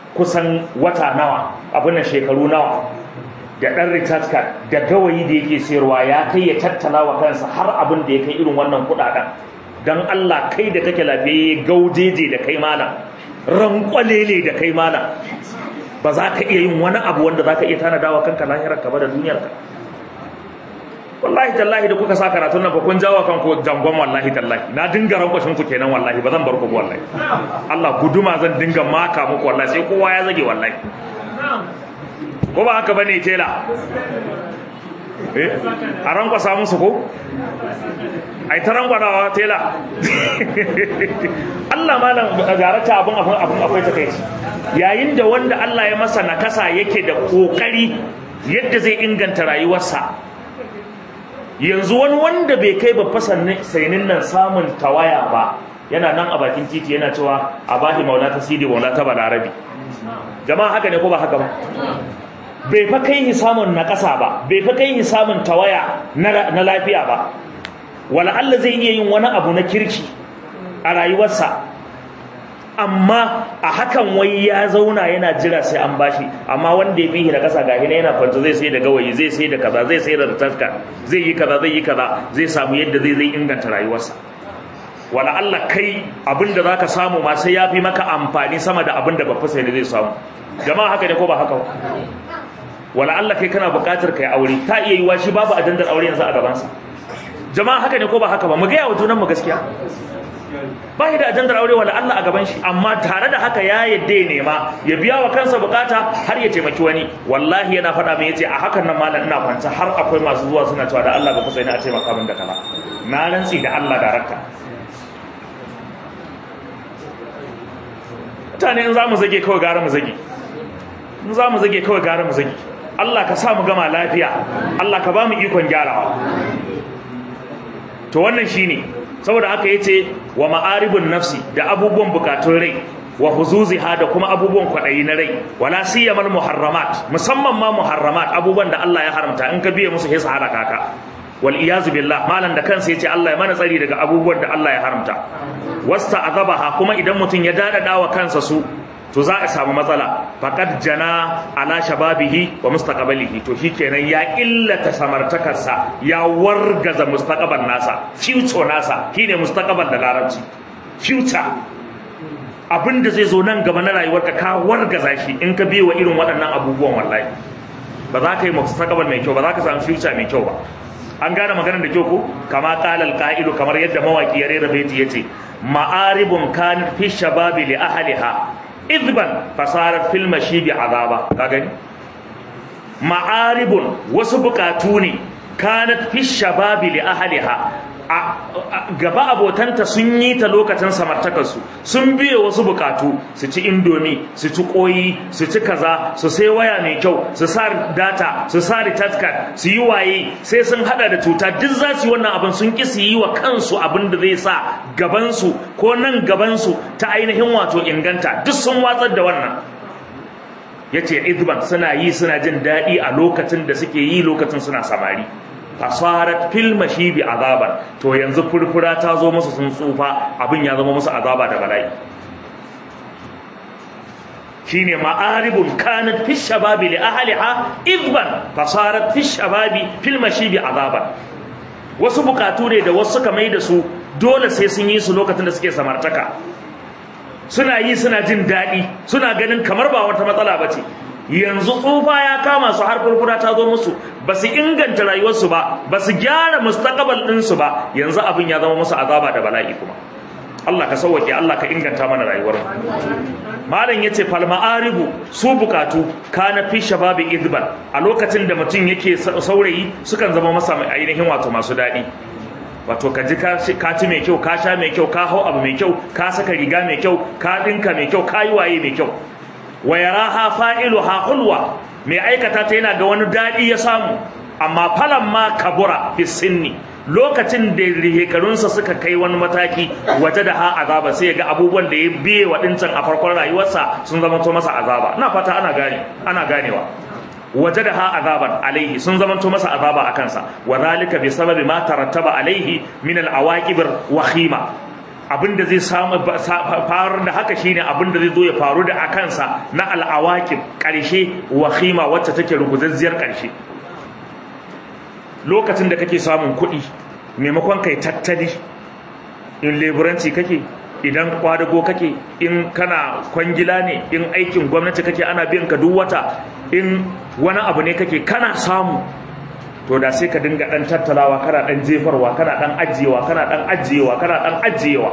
kusan wata nawa abin nan shekaru nawa da ɗan recharge card da gawayi da yake sayarwa ya kai ya tattala wa kansa har abin da ya kai irin wannan kuɗaɗen don Allah kai da kake lafiya gaujeje da kai malam rankwalele da kai malam ba za ka iya yin wani abu wanda za ka iya tanada wa kanka lahirar ka ba da duniyar ka wallahi tallahi da kuka sa karatun nan ba kun jawo kanku jangon wallahi tallahi na dinga rankwashin ku kenan wallahi ba zan bar ku wallahi Allah guduma zan dinga maka muku wallahi sai kowa ya zage wallahi ko ba haka bane tela eh a rankwasa musu ko ai ta rankwadawa tela Allah malam garata abun abun abun akwai takeici yayin da wanda Allah ya masa nakasa yake da kokari yadda zai inganta rayuwarsa yanzu wani wanda bai kai ba sainin nan samun tawaya ba yana nan a bakin titi yana cewa a bahi maula ta sidi maula ta balarabi jama'a haka ne ko ba haka ba bai fa kai samun na ƙasa ba bai fa kai samun tawaya na lafiya ba wala Allah zai iya yin wani abu na kirki a rayuwarsa amma a hakan wai ya zauna yana jira sai an bashi amma wanda ya fihi da kasa gahi yana kwanta zai sai da gawayi zai sai da kaza zai sai da taska zai yi kaza zai yi kaza zai samu yadda zai zai inganta rayuwarsa wala Allah kai abinda zaka samu ma sai yafi maka amfani sama da abinda babba sai zai samu jama'a haka ne ko ba haka wala Allah kai kana buƙatar kai aure ta iya yiwa shi babu ajandar aure yanzu a gabansa jama'a haka ne ko ba haka ba mu ga yawa junan mu gaskiya ba shi da ajandar aure wala Allah a gaban shi amma tare da haka ya yadda ya nema ya biya wa kansa bukata har ya taimaki wani wallahi yana faɗa mai yace a hakan nan malam ina kwanta har akwai masu zuwa suna cewa da Allah ba kusa ina a taimaka min da kaza na rantsi da Allah da rakka mutane in za mu zage kawai gara mu zage in za mu zage kawai gara mu zage Allah ka sa mu gama lafiya Allah ka ba mu ikon gyarawa to wannan shine saboda haka yace wa ma'aribun nafsi da abubuwan bukatun rai wa huzuziha da kuma abubuwan kwadayi na rai wala siyamal muharramat musamman ma muharramat abubuwan da Allah ya haramta in ka biye musu sai su halaka ka wal iyazu billah malan da kansa yace Allah ya mana tsari daga abubuwan da Allah ya haramta wasta azabaha kuma idan mutun ya dada wa kansa su to za a samu matsala faqad jana ala shababihi wa mustaqbalihi to shikenan ya illata samartakarsa ya wargaza mustaqbal nasa future nasa shine mustaqbal da larabci future abinda zai zo nan gaba na rayuwarka ka wargaza shi in ka biye wa irin waɗannan abubuwan wallahi ba za ka yi mustaqbal mai kyau ba za ka samu future mai kyau ba an gane maganar da kyau ko kama qala al kamar yadda mawaki ya rera baiti yace ma'aribun kan fi shababi li ahliha idban fasarar fil mashibi azaba ka gani ma'aribun wasu bukatu ne kanat fi shababi li ahliha gaba abotanta sun yi ta lokacin samartakarsu sun biye wasu bukatu su ci indomi su ci koyi su ci kaza su sai waya mai kyau su sa data su sa recharge card su yi waye sai sun hada da cuta duk za su yi wannan abin sun ki su yi wa kansu abin da zai sa gabansu ko nan gabansu ta ainihin wato inganta duk sun watsar da wannan yace idban suna yi suna jin daɗi a lokacin da suke yi lokacin suna samari fasarat fil mashibi azaban to yanzu furfura ta zo musu sun tsufa abin ya zama musu azaba da bala'i shine ma'aribun kanat fi shababi li ahliha idban fasarat fi shababi fil mashibi azaban wasu bukatu ne da wasu suka mai da su dole sai sun yi su lokacin da suke samartaka suna yi suna jin daɗi suna ganin kamar ba wata matsala ba ce yanzu tsufa ya kama su har furfura ta zo musu ba su inganta rayuwarsu ba ba su gyara mustaqbal ɗinsu ba yanzu abin ya zama musu azaba da bala'i kuma Allah ka sauwake Allah ka inganta mana rayuwar malam yace fal ma'aribu su bukatu kana fi shababi idban a lokacin da mutum yake saurayi sukan zama masa ainihin wato masu daɗi wato ka ji ka ci mai kyau ka sha mai kyau ka hau abu mai kyau ka saka riga mai kyau ka dinka mai kyau ka yi waye mai kyau wa yaraha fa'iluha hulwa mai aikata ta yana ga wani dadi ya samu amma falan ma kabura fi sinni lokacin da shekarunsa suka kai wani mataki waje da ha azaba sai ga abubuwan da ya biye wa dincan a farkon rayuwarsa sun zama to masa azaba ina fata ana gane ana ganewa waje da ha azaban alaihi sun zama to masa azaba a kansa wa zalika bi sababi ma tarattaba alaihi min al awaqib wakhima abin da zai samu faru da haka shine abin da zai zo ya faru da akansa na al'awaqib karshe wahima wacce take ruguzazziyar karshe lokacin da kake samun kuɗi maimakon kai tattali in leburanci kake idan kwadago kake in kana kwangila ne in aikin gwamnati kake ana biyan ka duk wata in wani abu ne kake kana samu to da sai ka dinga dan tattalawa kana dan jefarwa kana dan ajiyewa kana dan ajiyewa kana dan ajiyewa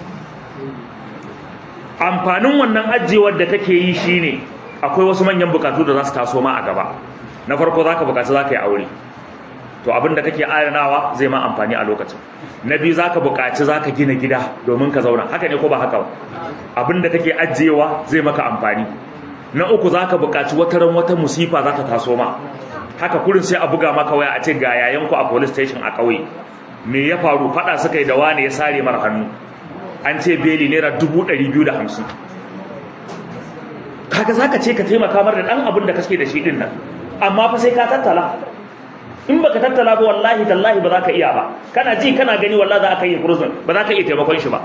amfanin wannan ajiyewar da kake yi shine akwai wasu manyan bukatu da za su taso ma a gaba na farko zaka bukaci zaka yi aure to abinda kake adanawa zai ma amfani a lokacin na biyu zaka bukaci zaka gina gida domin ka zauna haka ne ko ba haka ba abinda kake ajiyewa zai maka amfani na uku zaka bukaci wata ran wata musifa za ta taso ma haka kurin sai a buga maka waya a ce ga yayan ku a police station a kauye me ya faru fada suka yi da wani ya sare mar hannu an ce beli naira dubu ɗari biyu da hamsin kaga zaka ce ka taimaka mar da ɗan abin da kake da shi ɗin nan amma fa sai ka tattala in baka tattala ba wallahi tallahi ba za ka iya ba kana ji kana gani wallahi za ka yi prison ba za ka iya taimakon shi ba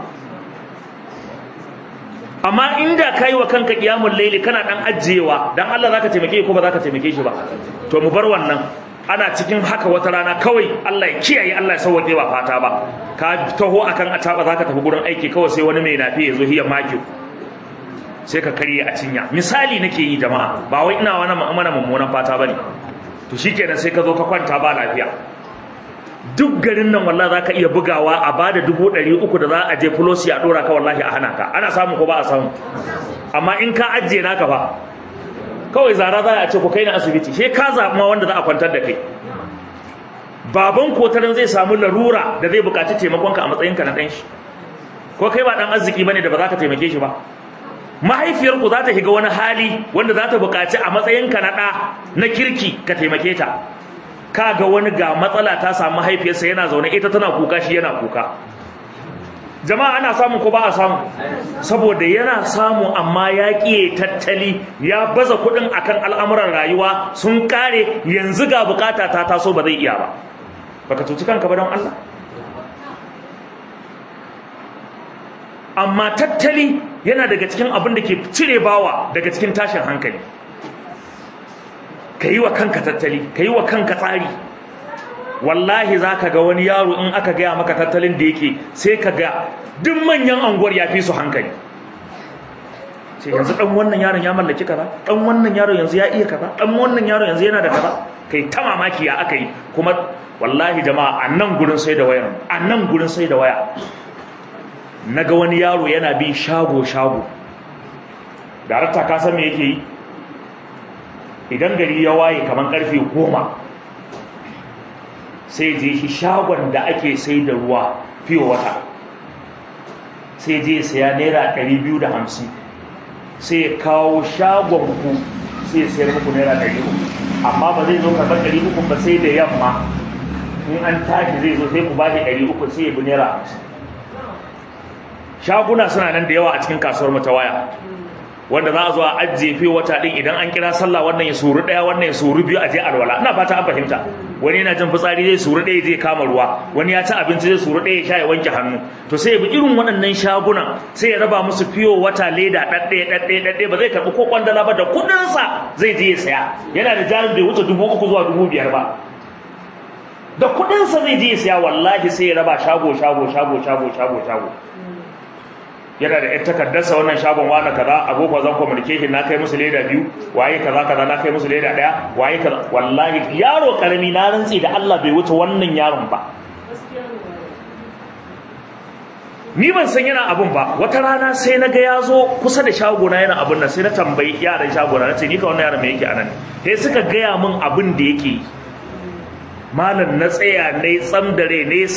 amma inda kai wa kanka kiyamul laili kana dan ajiyewa dan Allah zaka taimake ko ba zaka taimake shi ba to mu bar wannan ana cikin haka wata rana kawai Allah ya kiyaye Allah ya sauke ba fata ba ka taho akan ataba zaka tafi gurin aiki kawai sai wani mai nafi ya zo hiya maki sai ka karye a cinya misali nake yi jama'a ba wai ina wani mana mummunan fata bane to shikenan sai ka zo ka kwanta ba lafiya duk garin nan wallahi zaka iya bugawa a bada dubu ɗari uku da za a je fulosi a ɗora ka wallahi a hana ka ana samu ko ba a samu amma in ka ajiye naka fa kawai zara za a ce ku kai na asibiti sai ka zaɓi ma wanda za a kwantar da kai baban kotarin zai samu larura da zai buƙaci taimakonka a matsayinka na ɗan shi ko kai ba ɗan arziki bane da ba za ka taimake shi ba mahaifiyarku za ta shiga wani hali wanda za ta buƙaci a matsayinka na ɗa na kirki ka taimake ta ka ga wani ga matsala ta samu mahaifiyarsa yana zaune ita tana kuka shi yana kuka jama'a ana samu ko ba a samu saboda yana samu amma ya ƙiye tattali ya baza kuɗin akan al'amuran rayuwa sun ƙare yanzu ga bukata ta taso ba zai iya ba baka cuci kanka ba don Allah amma tattali yana daga cikin abin da ke cire bawa daga cikin tashin hankali ka yi wa kanka tattali ka yi wa kanka tsari wallahi za ka ga wani yaro in aka gaya maka tattalin da yake sai ka ga duk manyan anguwar ya fi su hankali sai yanzu ɗan wannan yaron ya mallaki kaza ɗan wannan yaron yanzu ya iya kaza ɗan wannan yaron yanzu yana da kaza kai ta mamaki ya aka yi kuma wallahi jama'a a nan gurin sai da waya a nan gurin sai da waya na ga wani yaro yana bin shago-shago darakta ka san me yake yi idan gari ya waye kamar karfe goma sai je shi shagon da ake sai da ruwa fiye wata sai je saya naira hamsin, sai ya kawo shagon ku sai ya sayar muku naira uku, amma ba zai zo karɓar uku ba sai da yamma in an tashi zai zo sai ku ba shi uku sai ya bi naira hamsin. shaguna suna nan da yawa a cikin kasuwar mu ta waya wanda za a zo a ajiye fiye wata din idan an kira sallah wannan ya suru daya wannan ya suru biyu a je alwala ina fata an fahimta wani yana jin fitsari zai suru daya zai kama ruwa wani ya ci abinci zai suru daya ya sha ya wanke hannu to sai ya bi irin waɗannan shagunan sai ya raba musu fiye wata leda ɗaɗɗaya ɗaɗɗaya ɗaɗɗaya ba zai karɓi ko kwandala ba da kuɗinsa zai je ya saya yana da jarin bai wuce dubu uku zuwa dubu biyar ba da kuɗinsa zai je ya saya wallahi sai ya raba shago shago shago shago shago shago yana da 'yan takardarsa wannan shagon wani kaza agogo zan communication na kai musu leda biyu waye kaza kaza na kai musu leda daya waye kaza wallahi yaro karami na rantsi da Allah bai wuce wannan yaron ba ni ban san yana abun ba wata rana sai na ga ya zo kusa da shagona yana abun nan sai na tambayi yaran shagona na ce ni ka wannan yaron me yake anan sai suka gaya min abin da yake malam na tsaya ne tsam da rai ne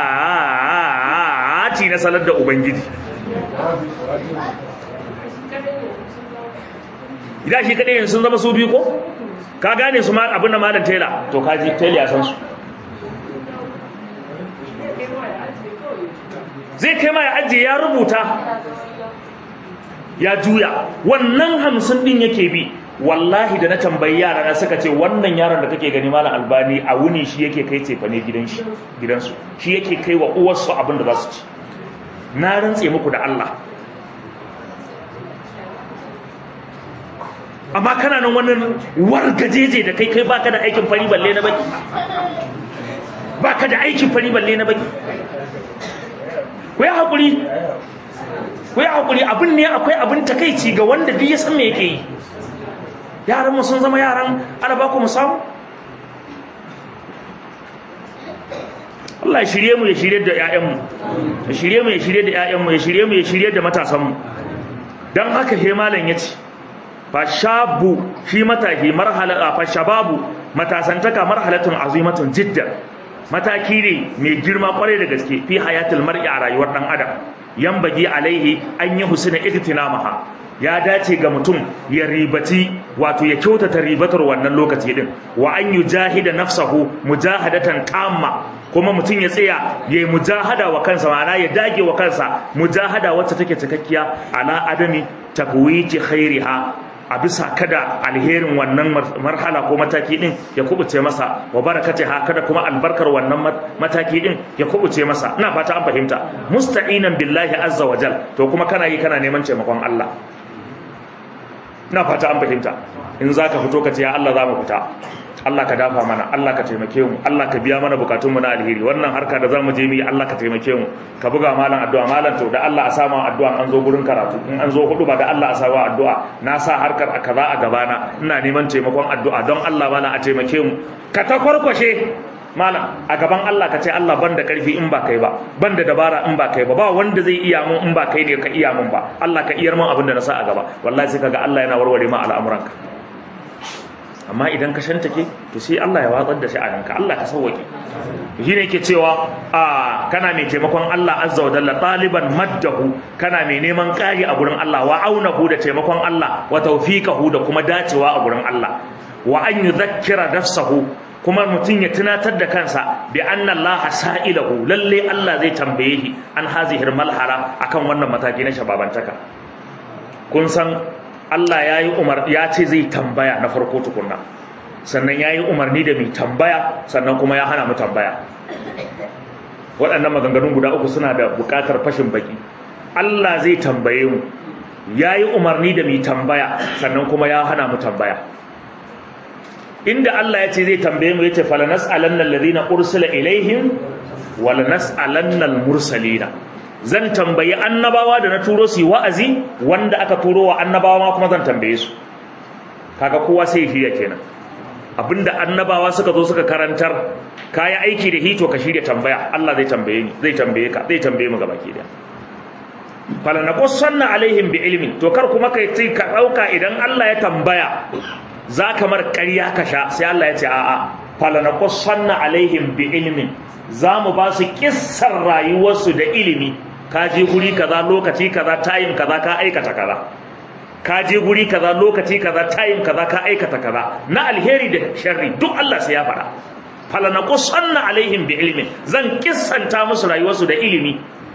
salati na salar da ubangiji idan shi kadai sun zama su biyu ko ka gane su abin da malam tela to ka ji tela ya san su zai kai ma ya ajiye ya rubuta ya juya wannan hamsin din yake bi wallahi da na tambayi yara na suka ce wannan yaron da kake gani malam albani a wuni shi yake kai cefa ne gidansu shi yake kai wa uwarsu abin da za su ci na rantse muku da Allah amma kana nan wannan wargajeje da kai kai baka da aikin fari balle na baki baka da aikin fari balle na baki ku yi haƙuri ku yi haƙuri abin ne akwai abin takaici ga wanda duk ya san me yake yi yaran mu sun zama yaran alaba ku mu samu Allah ya shirye mu ya shirye da ƴaƴanmu ya shirye mu ya shirye da ƴaƴanmu ya shirye mu ya shirye da matasanmu dan haka he malam yace fa shabu shi mataki marhala fa shababu matasantaka marhalatun azimatun jiddan mataki ne mai girma kwarai da gaske fi hayatul mar'i a rayuwar dan adam yambagi alaihi an yi husna iktinamaha ya dace ga mutum ya ribati wato ya kyautata ribatar wannan lokaci din wa an yujahida nafsahu mujahadatan tamma kuma mutum ya tsaya yayi mujahada wa kansa ma'ana ya dage wa kansa mujahada wacce take cikakkiya ala adami takwiji khairiha a bisa kada alherin wannan marhala ko mataki din ya kubuce masa wa barakatiha kada kuma albarkar wannan mataki din ya kubuce masa ina fata an fahimta musta'inan billahi azza wa jal to kuma kana yi kana neman taimakon Allah ina fata an fahimta in zaka fito ka ce ya Allah za mu fita Allah ka dafa mana Allah ka taimake mu Allah ka biya mana bukatun mu na alheri wannan harka da zamu je mu yi Allah ka taimake mu ka buga malam addu'a malam to da Allah a sama addu'a an zo gurin karatu in an zo hudu ba da Allah a sama addu'a na sa harkar a kaza a gabana ina neman taimakon addu'a don Allah mana a taimake mu ka ta kwarkwashe malam a gaban Allah ka ce Allah ban da karfi in ba kai ba ban da dabara in ba kai ba ba wanda zai iya mun in ba kai ne ka iya mun ba Allah ka iyar mun abin da na sa a gaba wallahi sai kaga Allah yana warware ma al'amuranka amma idan ka shantake to sai Allah ya watsar da shi a ranka Allah ka sauwake shi ne yake cewa a kana mai taimakon Allah azza wa jalla taliban maddahu kana mai neman kari a gurin Allah wa aunahu da taimakon Allah wa tawfiqahu da kuma dacewa a gurin Allah wa an yudhakkira nafsahu kuma mutum ya tunatar da kansa bi anna Allah sa'ilahu lalle Allah zai tambaye shi an hazihir malhara akan wannan mataki na shababantaka kun san Allah ya yi umar ya ce zai tambaya na farko tukunna sannan ya yi umarni da mai tambaya sannan kuma ya hana mu tambaya waɗannan maganganun guda uku suna da buƙatar fashin baki Allah zai tambaye mu ya yi umarni da mai tambaya sannan kuma ya hana mu tambaya inda Allah ya ce zai tambaye mu ya ce falanas alannan ladina ursila ilaihim walanas alannal mursalina zan tambayi annabawa da na turo su wa'azi wanda aka turo wa annabawa ma kuma zan tambaye su kaga kowa sai shirya kenan abinda annabawa suka zo suka karantar kayi aiki da hito ka shirya tambaya Allah zai tambaye ni zai tambaye ka zai tambaye mu gaba ki da fala naqussanna alaihim bi ilmin to kar kuma kai sai ka dauka idan Allah ya tambaya za ka mar ƙarya ka sha sai Allah ya ce a'a fala naqussanna alaihim bi ilmin za mu ba su kissar rayuwarsu da ilimi ka je guri kaza lokaci kaza tayin kaza ka aikata kaza ka je guri kaza lokaci kaza tayin kaza ka aikata kaza na alheri da sharri duk Allah sai ya faɗa falanaqussanna alaihim bi ilmin zan kissanta musu rayuwarsu da ilimi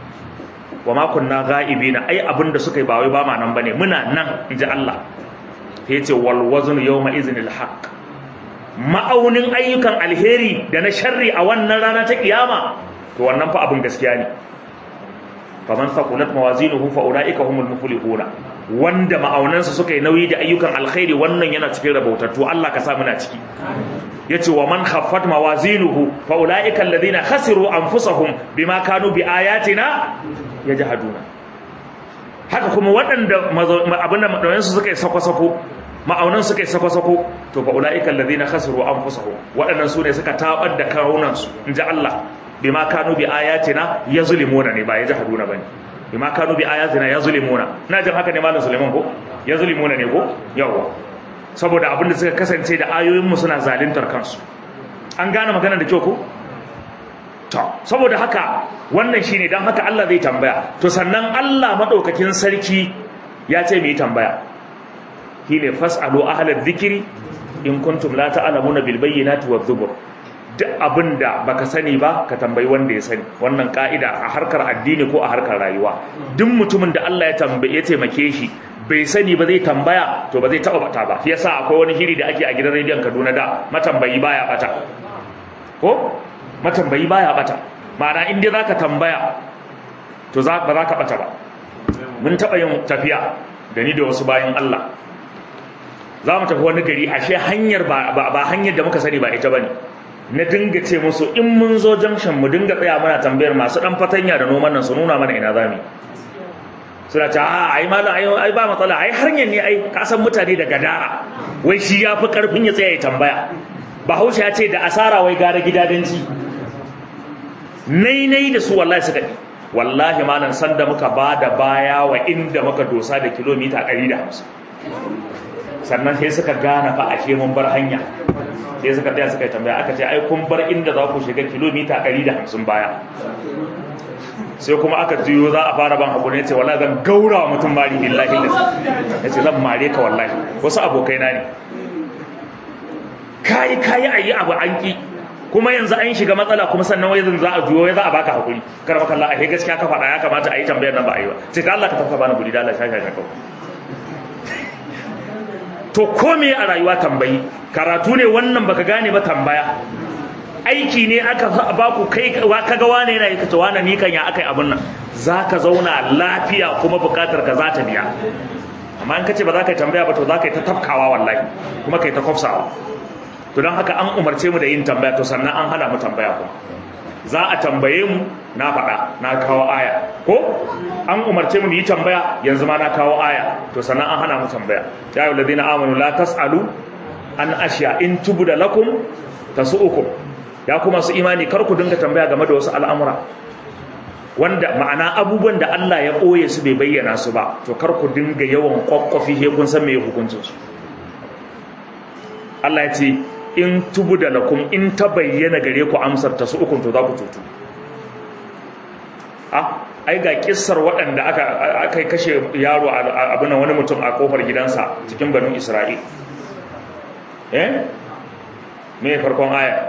wa ma kunna ghaibina ai abinda suka yi ba wai ba ma nan bane muna nan inji Allah sai yace wal waznu yawma iznil haqq ma'aunin ayyukan alheri da na sharri a wannan rana ta kiyama to wannan fa abin gaskiya ne faman faqulat mawazinuhu fa ulaika humul muflihuna wanda ma'aunansa suka yi nauyi da ayyukan alkhairi wannan yana cikin rabautattu Allah ka sa muna ciki yace wa man khaffat mawazinuhu fa ulaika alladhina khasiru anfusahum bima kanu bi ayatina yajhaduna haka kuma waɗanda abinda ma'aunansu suka yi sako-sako ma'aunan suka yi sako-sako to fa ulaika alladhina khasiru anfusahum waɗannan sune suka tabar da kawunansu inji Allah bima kanu bi ayatina yazlimuna ne ba yajhaduna bane bima kanu bi ayatina yazlimuna ina jin haka ne malam Suleiman ko yazlimuna ne ko yawa saboda abin da suka kasance da ayoyin mu suna zaluntar kansu an gane magana da kyau ko to saboda haka wannan shine dan haka Allah zai tambaya to sannan Allah madaukakin sarki ya ce mu yi tambaya shine fasalu ahlal dhikri in kuntum la ta'lamuna bil bayyinati wadh dhubur duk abin da baka sani ba ka tambayi wanda ya sani wannan ka'ida a harkar addini ko a harkar rayuwa duk mutumin da Allah ya tambaye ya taimake shi bai sani ba zai tambaya to ba zai taba bata ba yasa akwai wani shiri da ake a gidan rediyon Kaduna da matambayi baya bata ko matambayi baya bata ma'ana in dai zaka tambaya to za ba za ka bata ba mun taɓa yin tafiya da ni da wasu bayan Allah za mu tafi wani gari ashe hanyar ba hanyar da muka sani ba ita bane na dinga ce musu in mun zo junction mu dinga tsaya muna tambayar masu dan fatanya da noman nan su nuna mana ina zamu suna ce a ai malam ai ai ba matsala ai hanyar ne ai ka san mutane da gadara wai shi ya fi karfin ya tsaya ya tambaya bahaushe ya ce da asara wai gara gidadanci nai nai da su wallahi suka yi wallahi malam sanda muka ba da baya wa inda muka dosa da kilomita 150 sannan sai suka gane fa ashe mun bar hanya sai suka tsaya suka yi tambaya aka ce ai kun bar inda za ku shiga kilomita 150 baya sai kuma aka jiyo za a fara ban hakuri ce wallahi zan gaura wa mutum mari billahi da ya ce zan mare ka wallahi wasu abokai na ne kayi kayi ayi abu an ki kuma yanzu an shiga matsala kuma sannan wai zan za a juyo za a baka hakuri kar maka Allah ai gaskiya ka faɗa ya kamata a yi tambayar nan ba a yi ba sai ta Allah ka tafka bani guri da Allah shaka shaka to ko me a rayuwa tambayi karatu ne wannan baka gane ba tambaya aiki ne aka ba ku kai kaga wane yana yi kace wane ni kan ya akai abun nan zaka zauna lafiya kuma bukatar ka za ta biya amma in kace ba za ka yi tambaya ba to za ka yi ta tafkawa wallahi kuma kai ta kofsawa to don haka an umarce mu da yin tambaya to sannan an hana mu tambaya kuma za a tambaye mu na faɗa na kawo aya ko an umarce mu yi tambaya yanzu ma na kawo aya to sannan an hana mu tambaya ya ayyuhal ladina amanu la tasalu an ashiya in tubda lakum tasu'ukum ya kuma su imani kar ku dinga tambaya game da wasu al'amura wanda ma'ana abubuwan da Allah ya ɓoye su bai bayyana su ba to kar ku dinga yawan kwakwafi he kun san me hukuncin su Allah ya ce in tubu da lakum in ta bayyana gare ku amsar ta su ukun to za ku tutu a ai ga kissar waɗanda aka aka kashe yaro abin wani mutum a kofar gidansa cikin banu Isra'il eh me farkon aya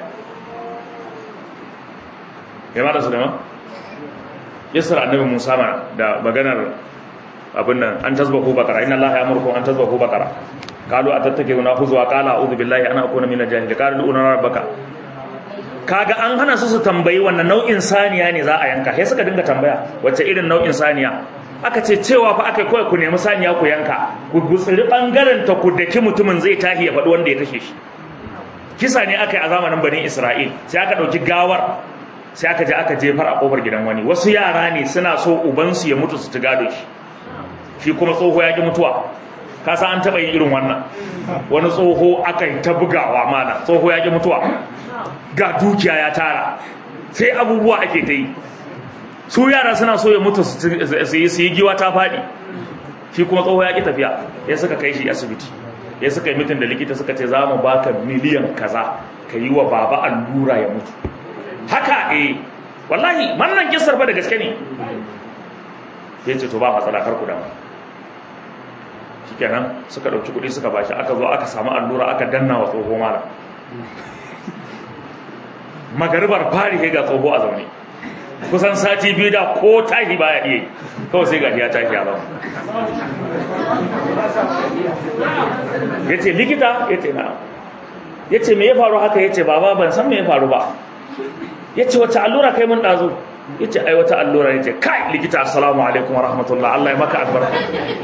me ma da su da ma kissar annabi Musa ma da maganar abin nan an tasbahu bakara inna allaha ya'murukum an tasbahu bakara qalu atattakiuna huzwa qala a'udhu billahi an akuna minal jahilin qalu una rabbaka kaga an hana su su tambayi wannan nau'in saniya ne za a yanka sai suka dinga tambaya wacce irin nau'in saniya aka ce cewa fa aka kawai ku nemi saniya ku yanka ku gutsiri bangaren ta ku daki mutumin zai tahi ya faɗi wanda ya kashe shi kisa ne aka yi a zamanin bani isra'il sai aka ɗauki gawar sai aka je aka jefar a kofar gidan wani wasu yara ne suna so ubansu ya mutu su ci gado shi shi kuma tsoho ya ki mutuwa kasa an taɓa yin irin wannan wani tsoho aka yi ta bugawa mana tsoho ya ki mutuwa ga dukiya ya tara sai abubuwa ake ta yi su yara suna so ya mutu su yi giwa ta faɗi shi kuma tsoho ya ki tafiya ya suka kai shi asibiti ya suka yi mitin da likita suka ce za mu baka miliyan kaza ka yi wa baba allura ya mutu haka eh wallahi wannan kisar fa da gaske ne ya ce to ba matsala kar ku damu shikenan suka dauki kuɗi suka bashi aka zo aka samu allura aka danna wa tsoho mala magaribar fari ga tsoho a zaune kusan sati biyu da ko tashi baya iya kawai sai gashi ya tashi a zaune ya ce likita ya ce na ya ce me ya faru haka ya ce baba ban san me ya faru ba ya ce wata allura kai mun ɗazu ya ce ai wata allura ya ce kai likita assalamu alaikum wa rahmatullah Allah ya maka albarka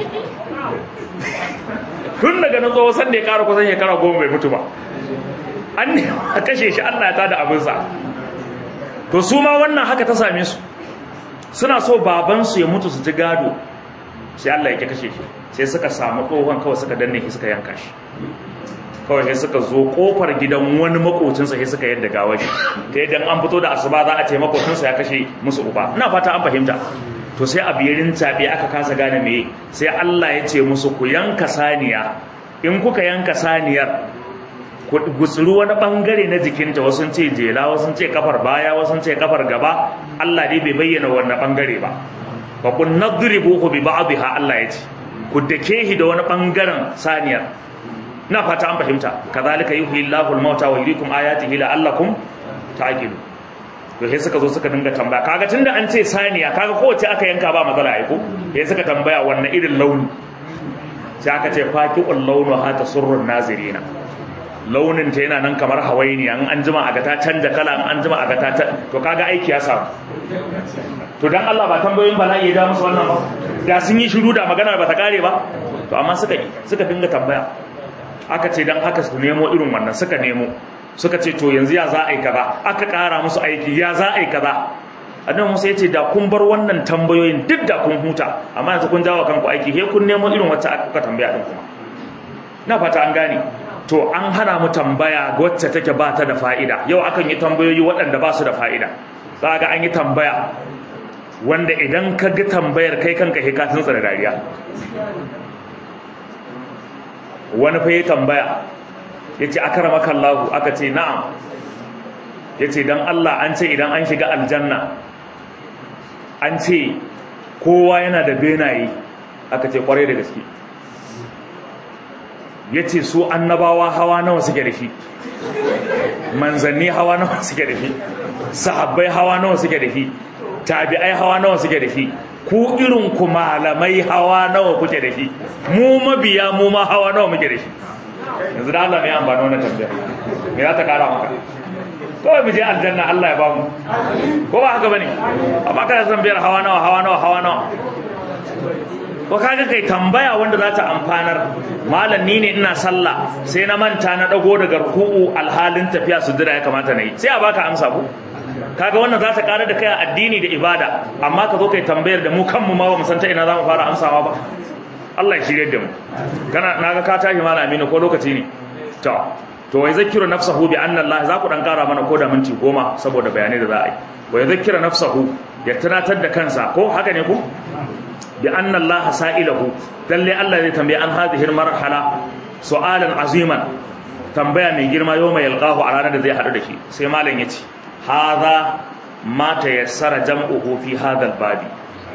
tun daga nan tsohon sanda ya kara kusan shekara goma bai mutu ba an ne a kashe shi Allah ya tada abinsa to su ma wannan haka ta same su suna so babansu ya mutu su ji gado sai Allah ya kashe shi sai suka samu tsohon kawai suka danne shi suka yanka shi kawai sai suka zo kofar gidan wani makocinsa sai suka yadda gawar shi ta yadda an fito da asuba za a ce makocinsa ya kashe musu uba ina fata an fahimta to sai a biyarin tabe aka kasa gane me sai Allah ya ce musu ku yanka saniya in kuka yanka saniyar ku gutsuru wani bangare na jikinta wasu ce jela wasu ce kafar baya wasu ce kafar gaba Allah dai bai bayyana wannan bangare ba fa kun nadribuhu bi ba'dha Allah ya ce ku dake shi da wani bangaren saniyar na fata an fahimta kazalika yuhyi Allahu al-mauta wa yuriikum ayatihi la'allakum ta'qilun to sai suka zo suka dinga tambaya kaga tunda an ce saniya kaga kowace aka yanka ba matsala ai ko sai suka tambaya wannan irin launi sai aka ce faqiqul launu hata surrun nazirina launin ta yana nan kamar hawaini an an jima a ga ta canja kala an an jima a ga ta to kaga aiki ya samu to dan Allah ba tambayoyin bala'i ya da musu wannan ba da sun yi shiru da magana ba ta kare ba to amma suka suka dinga tambaya aka ce dan haka su nemo irin wannan suka nemo suka ce to yanzu ya za a yi kaza aka kara musu aiki ya za a yi kaza annabi Musa ya ce da kun bar wannan tambayoyin duk da kun huta amma yanzu kun jawo kanku aiki he kun nemo irin wacce aka tambaya din kuma na fata an gane to an hana mu tambaya wacce take ba ta da fa'ida yau akan yi tambayoyi waɗanda ba su da fa'ida za ga an yi tambaya wanda idan ka ga tambayar kai kanka he ka tuntsara dariya wani fa ya tambaya ya ce akaramaka Allahu aka ce na'am ya ce don Allah an ce idan an shiga aljanna an ce kowa yana da benaye aka ce kwarai da gaske ya ce su annabawa hawa nawa suke da shi manzanni hawa nawa suke da shi sahabbai hawa nawa suke da shi tabi'ai hawa nawa suke da shi ku irin ku malamai hawa nawa kuke da shi mu mabiya mu ma hawa nawa muke da shi yanzu da Allah ne an ba wannan tambaya me za ta kara maka kawai mu je aljanna Allah ya bamu ko ba haka bane amma kada san biyar hawa nawa hawa nawa hawa nawa ko kaga kai tambaya wanda za ta amfanar malam ni ne ina sallah sai na manta na dago daga ruku'u alhalin tafiya sujjada ya kamata na yi sai a baka amsa ko kaga wannan za ta kara da kai addini da ibada amma ka zo kai tambayar da mu kanmu ma ba mu san ta ina za mu fara amsawa ba Allah ya shirye da mu kana naga ka tashi malam Aminu ko lokaci ne to to wai zakiru nafsahu bi anna Allah za ku dan kara mana ko da minti goma saboda bayanai da za a yi wai zakira nafsahu ya tunatar da kansa ko haka ne ku bi anna Allah sa'ilahu lalle Allah zai tambaye an hadhihi marhala su'alan aziman tambaya mai girma yau mai yalqahu a ranar da zai hadu da shi sai malam yace hadha ma tayassara jam'uhu fi hadha babi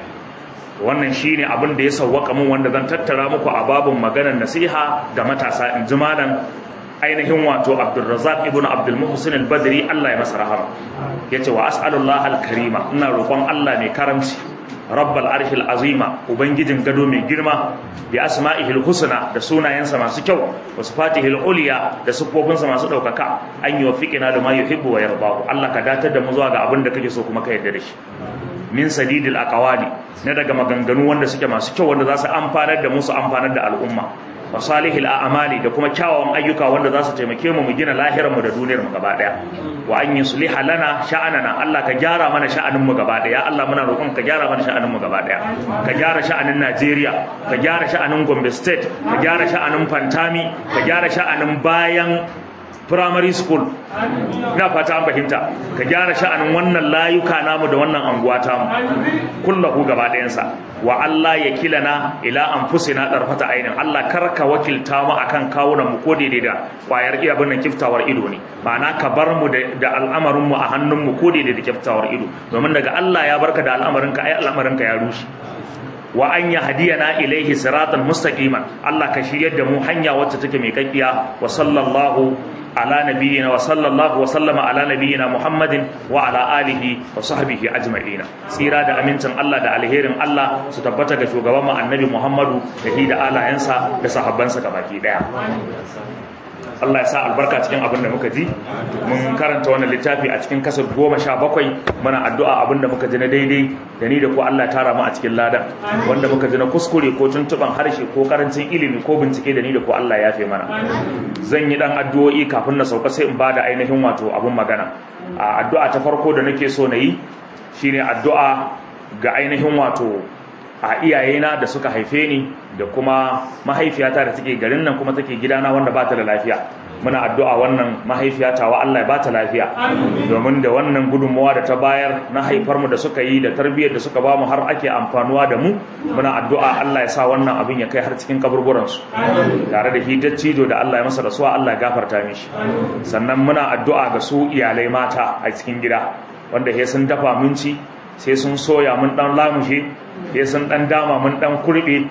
wannan shine abin da ya sawwaka mun wanda zan tattara muku a babun maganar nasiha da matasa in ji malam ainihin wato Abdulrazak ibn Abdul Muhsin al-Badri Allah ya masa rahama yace wa as'alullah al-karima ina roƙon Allah mai karamci rabbal arshil azima ubangijin gado mai girma bi asma'ihil husna da sunayensa masu kyau wa sifatihil uliya da sifofinsa masu daukaka an yi wafiqina da ma yuhibbu wa yardahu Allah ka datar da mu zuwa ga abin da kake so kuma ka yarda da shi min sadidil aqwali na daga maganganu wanda suke masu kyau wanda za su amfanar da mu su amfanar da al'umma wa salihil a'mali da kuma kyawawan ayyuka wanda za su taimake mu mu gina lahirar mu da duniyar mu gaba daya wa an yusliha lana sha'anana Allah ka gyara mana sha'anin mu gaba daya Allah muna roƙon ka gyara mana sha'anin mu gaba daya ka gyara sha'anin Najeriya ka gyara sha'anin Gombe State ka gyara sha'anin Fantami ka gyara sha'anin bayan primary school ina fata an fahimta ka gyara sha'anin wannan layuka namu da wannan anguwa tamu kullahu gaba ɗayansa wa Allah ya kilana ila anfusina darfata ainin Allah karka wakilta mu akan kawunan mu ko daidai da kwayar iya bin kiftawar ido ne ma'ana ka bar mu da al'amarin mu a hannun mu ko daidai da kiftawar ido domin daga Allah ya barka da al'amarin ka ai al'amarin ka ya rushe wa an yahdiyana ilaihi siratan mustaqiman Allah ka shiryar da mu hanya wacce take mai kakkiya wa sallallahu على نبينا وصلى الله وسلم على نبينا محمد وعلى آله وصحبه أجمعين سيرا دا أمينتن الله دا alherin Allah su tabbata ga shugaban mu annabi Muhammadu da hi da alayensa da sahabbansa gabaki daya Allah ya sa albarka cikin abin da muka ji mun karanta wannan littafi a cikin kasar goma sha bakwai muna addu'a abin da muka ji na daidai da ni da ko Allah tara mu a cikin ladan wanda muka ji na kuskure ko tuntuban harshe ko karancin ilimi ko bincike da ni da ko Allah ya fi mana zan yi dan addu'o'i kafin na sauka sai in bada ainihin wato abun magana a addu'a ta farko da nake so na yi shine addu'a ga ainihin wato a iyayena da suka haife ni da kuma mahaifiyata da take garin nan kuma take gidana wanda ba ta da lafiya muna addu'a wannan mahaifiyata wa Allah ya ba ta lafiya domin da wannan gudunmawa da ta bayar na haifar mu da suka yi da tarbiyyar da suka ba mu har ake amfanuwa da mu muna addu'a Allah ya sa wannan abin ya kai har cikin kaburburan su tare da hitar cido da Allah ya masa rasuwa Allah ya gafarta mishi sannan muna addu'a ga su iyalai mata a cikin gida wanda he sun dafa minci sai sun soya mun dan lamushe ya sun dan dama mun dan kurbe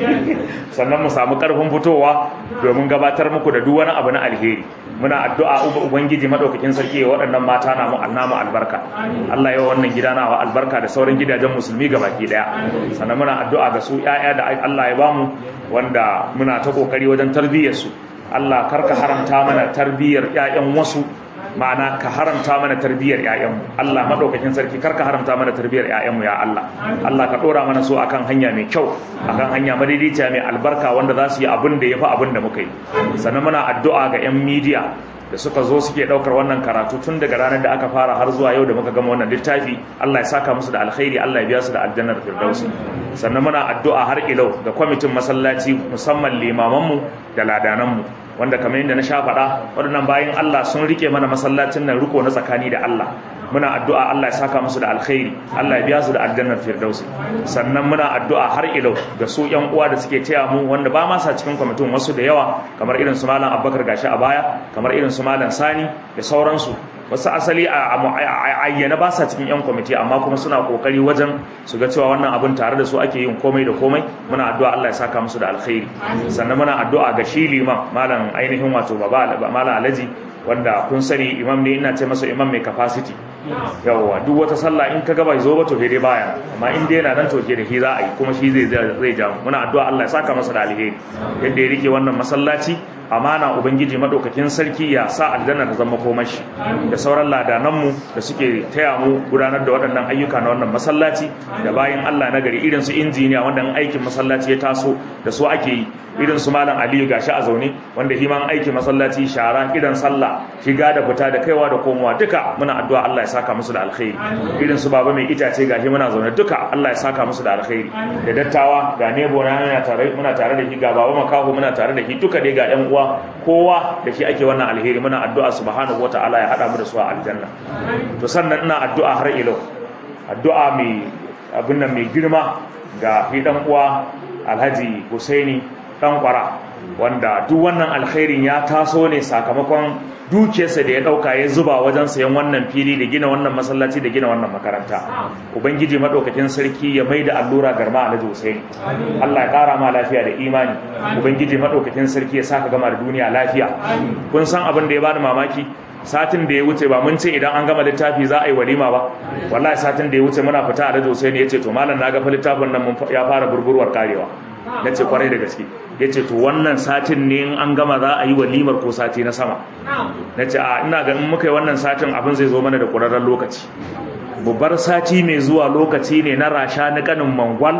sannan mu samu karfin fitowa domin gabatar muku da duk wani abu na alheri muna addu'a uba ubangiji madaukakin sarki ya waɗannan mata na mu annamu albarka Allah ya wannan gida nawa albarka da sauran gidajen musulmi gabaki daya sannan muna addu'a ga su ƴaƴa da Allah ya bamu wanda muna ta kokari wajen tarbiyyar su Allah karka haramta mana tarbiyyar ƴaƴan wasu ma'ana ka haramta mana tarbiyyar ƴaƴanmu Allah madaukakin sarki karka haramta mana tarbiyyar ƴaƴanmu ya Allah Allah ka dora mana su akan hanya mai kyau akan hanya madaidaiciya mai albarka wanda za su yi abin da yafi abin da muka yi sannan muna addu'a ga ƴan media da suka zo suke daukar wannan karatu tun daga ranar da aka fara har zuwa yau da muka gama wannan littafi Allah ya saka musu da alkhairi Allah ya biya su da aljannar firdausi sannan muna addu'a har ilau ga kwamitin masallaci musamman limamanmu da ladananmu wanda kamar yadda na sha faɗa waɗannan bayan Allah sun rike mana masallacin nan riko na tsakani da Allah muna addu'a Allah ya saka musu da alkhairi Allah ya biya su da aljannar firdausi sannan muna addu'a har ilau ga su ƴan uwa da suke taya mu wanda ba ma sa cikin kwamitin wasu da yawa kamar irin su malam Abubakar gashi a baya kamar irin su malam Sani da sauransu wasu asali a ayyana ba sa cikin yan kwamiti amma kuma suna kokari wajen su ga cewa wannan abin tare da su ake yin komai da komai muna addu'a Allah ya saka musu da alkhairi sannan muna addu'a ga shi liman malam ainihin wato baba malam Alhaji wanda kun sani imam ne ina ce masa imam mai capacity yawwa duk wata sallah in ka gaba zo ba to dai baya amma in dai yana nan to ke da shi za a yi kuma shi zai zai ja muna addu'a Allah ya saka masa da alheri yadda ya rike wannan masallaci amana ubangiji madaukakin sarki ya sa aljanna ta zama komashi da sauran ladananmu da suke taya mu gudanar da waɗannan ayyuka na wannan masallaci da bayan Allah na gari irin su injiniya wanda aikin masallaci ya taso da su ake yi irin su malam Aliyu gashi a zaune wanda himan aikin masallaci shara idan sallah shiga da fita da kaiwa da komowa duka muna addu'a Allah ya saka musu da alkhairi irin su baba mai itace gashi muna zaune duka Allah ya saka musu da alkhairi da dattawa ga nebo na muna tare muna tare da shi ga baba makaho muna tare da shi duka dai ga ƴan uwa kowa da shi ake wannan alheri muna addu'a subhanahu wataala ya hada mu da su a aljanna to sannan ina addu'a har ilo addu'a mai abin nan mai girma ga fi dan uwa Alhaji Husaini dan kwara wanda duk wannan alkhairin ya taso ne sakamakon dukiyarsa da ya dauka ya zuba wajen sayan wannan fili da gina wannan masallaci da gina wannan makaranta ubangiji madaukakin sarki ya maida allura garma alhaji Hussein Allah ya kara ma lafiya da imani ubangiji madaukakin sarki ya saka gama da duniya lafiya kun san abin da ya bani mamaki satin da ya wuce ba mun ce idan an gama littafi za a yi walima ba wallahi satin da ya wuce muna fita alhaji Hussein ya ce to malam na ga fa littafin nan ya fara burburwar karewa na ce kwarai da gaske ya ce to wannan satin ne in an gama za a yi walimar ko sati na sama na ce a ina ganin muka yi wannan satin abin zai zo mana da ƙurarren lokaci babbar sati mai zuwa lokaci ne na rasha na kanin mangwal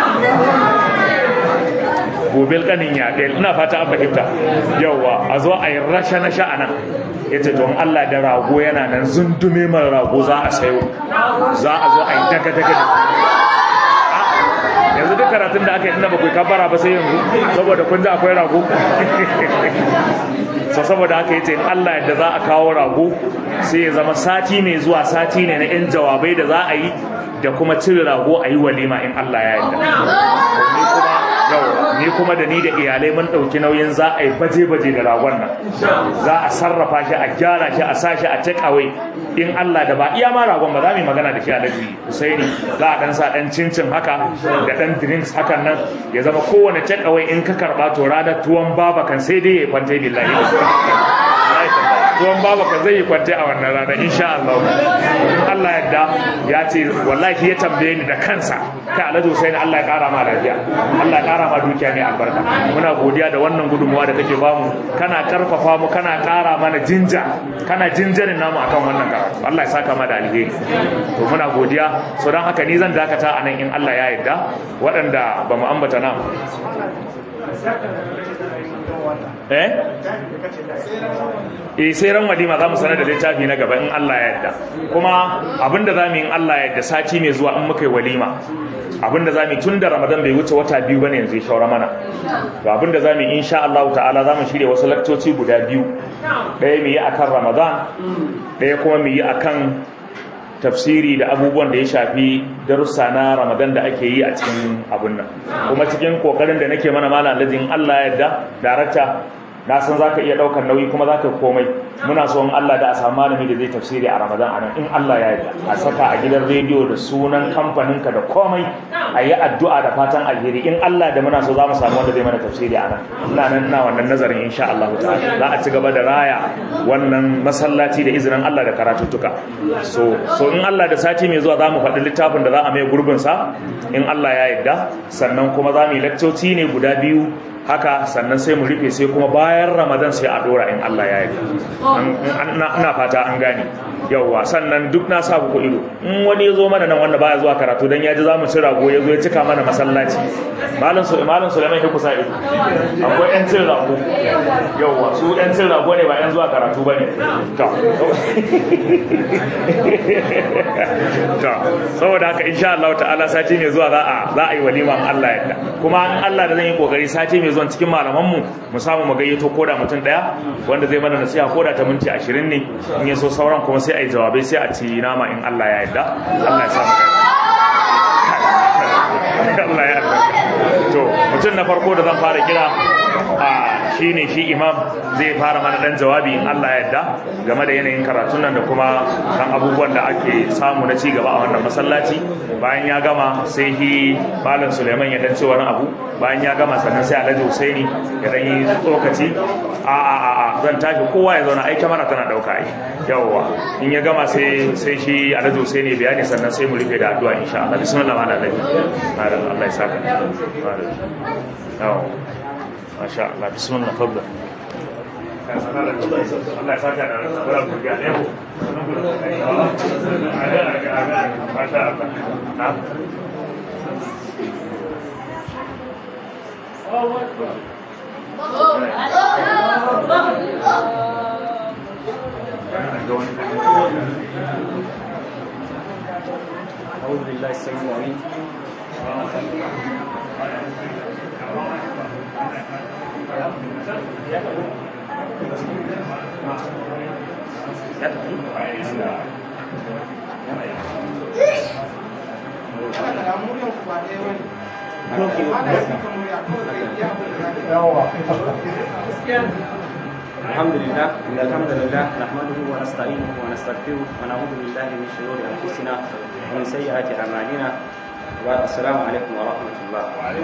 gobel kanin yaɗe ina fata an fahimta yauwa a zo a yi rasha na sha'ana ya ce don allah da rago yana nan zundume mara rago za a sayo za a zo a yi daga-daga yanzu duk karatun da aka yi ina bakwai kabara ba sai yanzu saboda kun ji akwai rago so saboda haka yace in Allah yadda za a kawo rago sai ya zama sati mai zuwa sati ne na yan jawabai da za a yi da kuma cire rago a yi walima in Allah ya yarda ni kuma da ni da iyalai mun ɗauki nauyin za a yi baje-baje da ragon nan za a sarrafa shi a gyara shi a sa shi a take away in Allah da ba iya ma ragon ba za mu yi magana da shi a lafi Husaini za a dan sa dan cincin haka da dan drinks hakan nan ya zama kowane take away in ka karba to ranar tuwon baba kan sai dai ya kwanta billahi tuwon baba kan zai yi kwanta a wannan rana insha Allah in Allah yadda ya ce wallahi ya tambaye ni da kansa kai Alhaji Husaini Allah ya kara ma lafiya Allah ya kara ma dukiya mai albarka muna godiya da wannan gudunmuwa da kake bamu kana karfafa mu kana kara mana jinja kana jinjarin namu akan wannan karatu Allah ya saka ma da alheri to muna godiya so dan haka ni zan dakata anan in Allah ya yarda waɗanda ba mu ambata nan eh eh sai ran walima za mu sanar da littafi na gaba in Allah ya yarda kuma abinda za mu yi in Allah ya yarda sati mai zuwa in muka yi walima abinda za mu yi tun da Ramadan bai wuce wata biyu bane yanzu ya shaura mana to abinda za mu yi insha Allah ta'ala za mu shirya wasu lakcoci guda biyu ɗaya mu yi akan Ramadan ɗaya kuma mu yi akan tafsiri da abubuwan da ya shafi darussa na ramadan da ake yi a cikin abun nan kuma cikin kokarin da nake mana malam alhaji Allah ya yarda darakta na san za ka iya ɗaukar nauyi kuma za ka komai muna so in Allah da a samu malami da zai tafsiri a ramadan anan in Allah ya yarda a saka a gidan rediyo da sunan kamfaninka da komai a yi addu'a da fatan alheri in Allah da muna so za mu samu wanda zai mana tafsiri a nan ina nan ina wannan nazarin insha Allah ta'ala za a ci gaba da raya wannan masallaci da izinin Allah da karatuttuka so so in Allah da sati mai zuwa za mu faɗi littafin da za a mai gurbin sa in Allah ya yarda sannan kuma za mu yi lakcoci ne guda biyu haka sannan sai mu rufe sai kuma bayan ramadan sai a dora in Allah ya yi ina fata an gane yauwa sannan duk na sa ku ido in wani ya zo mana nan wanda baya zuwa karatu dan ya ji za mu ci rago ya zo ya cika mana masallaci malam su malam Sulaiman ya kusa ido akwai yan cin rago yauwa su yan cin rago ne ba yan zuwa karatu bane to to saboda haka insha Allah ta'ala sati mai zuwa za a za a yi walima Allah ya kuma in Allah da zan yi kokari sati mai zuwa cikin malamanmu mu samu mu gayyato koda mutum daya wanda zai mana nasiha koda ta minti 20 ne in ya so sauran kuma sai a yi jawabai sai a ci nama in Allah ya yarda Allah ya samu Allah ya yarda to mutum na farko da zan fara kira a shine shi imam zai fara mana dan jawabi in Allah ya yarda game da yanayin karatun nan da kuma kan abubuwan da ake samu na ci gaba a wannan masallaci bayan ya gama sai shi malam Suleiman ya dan ce wani abu bayan ya gama sannan sai Alhaji Husaini ya dan yi tsokaci a a a a zan tashi kowa ya zauna aika mana tana dauka ai yawwa in ya gama sai sai shi Alhaji Husaini bayani sannan sai mu rufe da addu'a insha Allah bismillah ma Allah Allah ya saka yawwa masha Allah bismillah fadda Allah ya saka da rabbar burga ne ko masha Allah na أعوذ بالله السميع العليم الحمد لله إن الحمد لله نحمده ونستعينه ونستغفره ونعوذ بالله من شرور أنفسنا ومن سيئات أعمالنا السلام عليكم ورحمة الله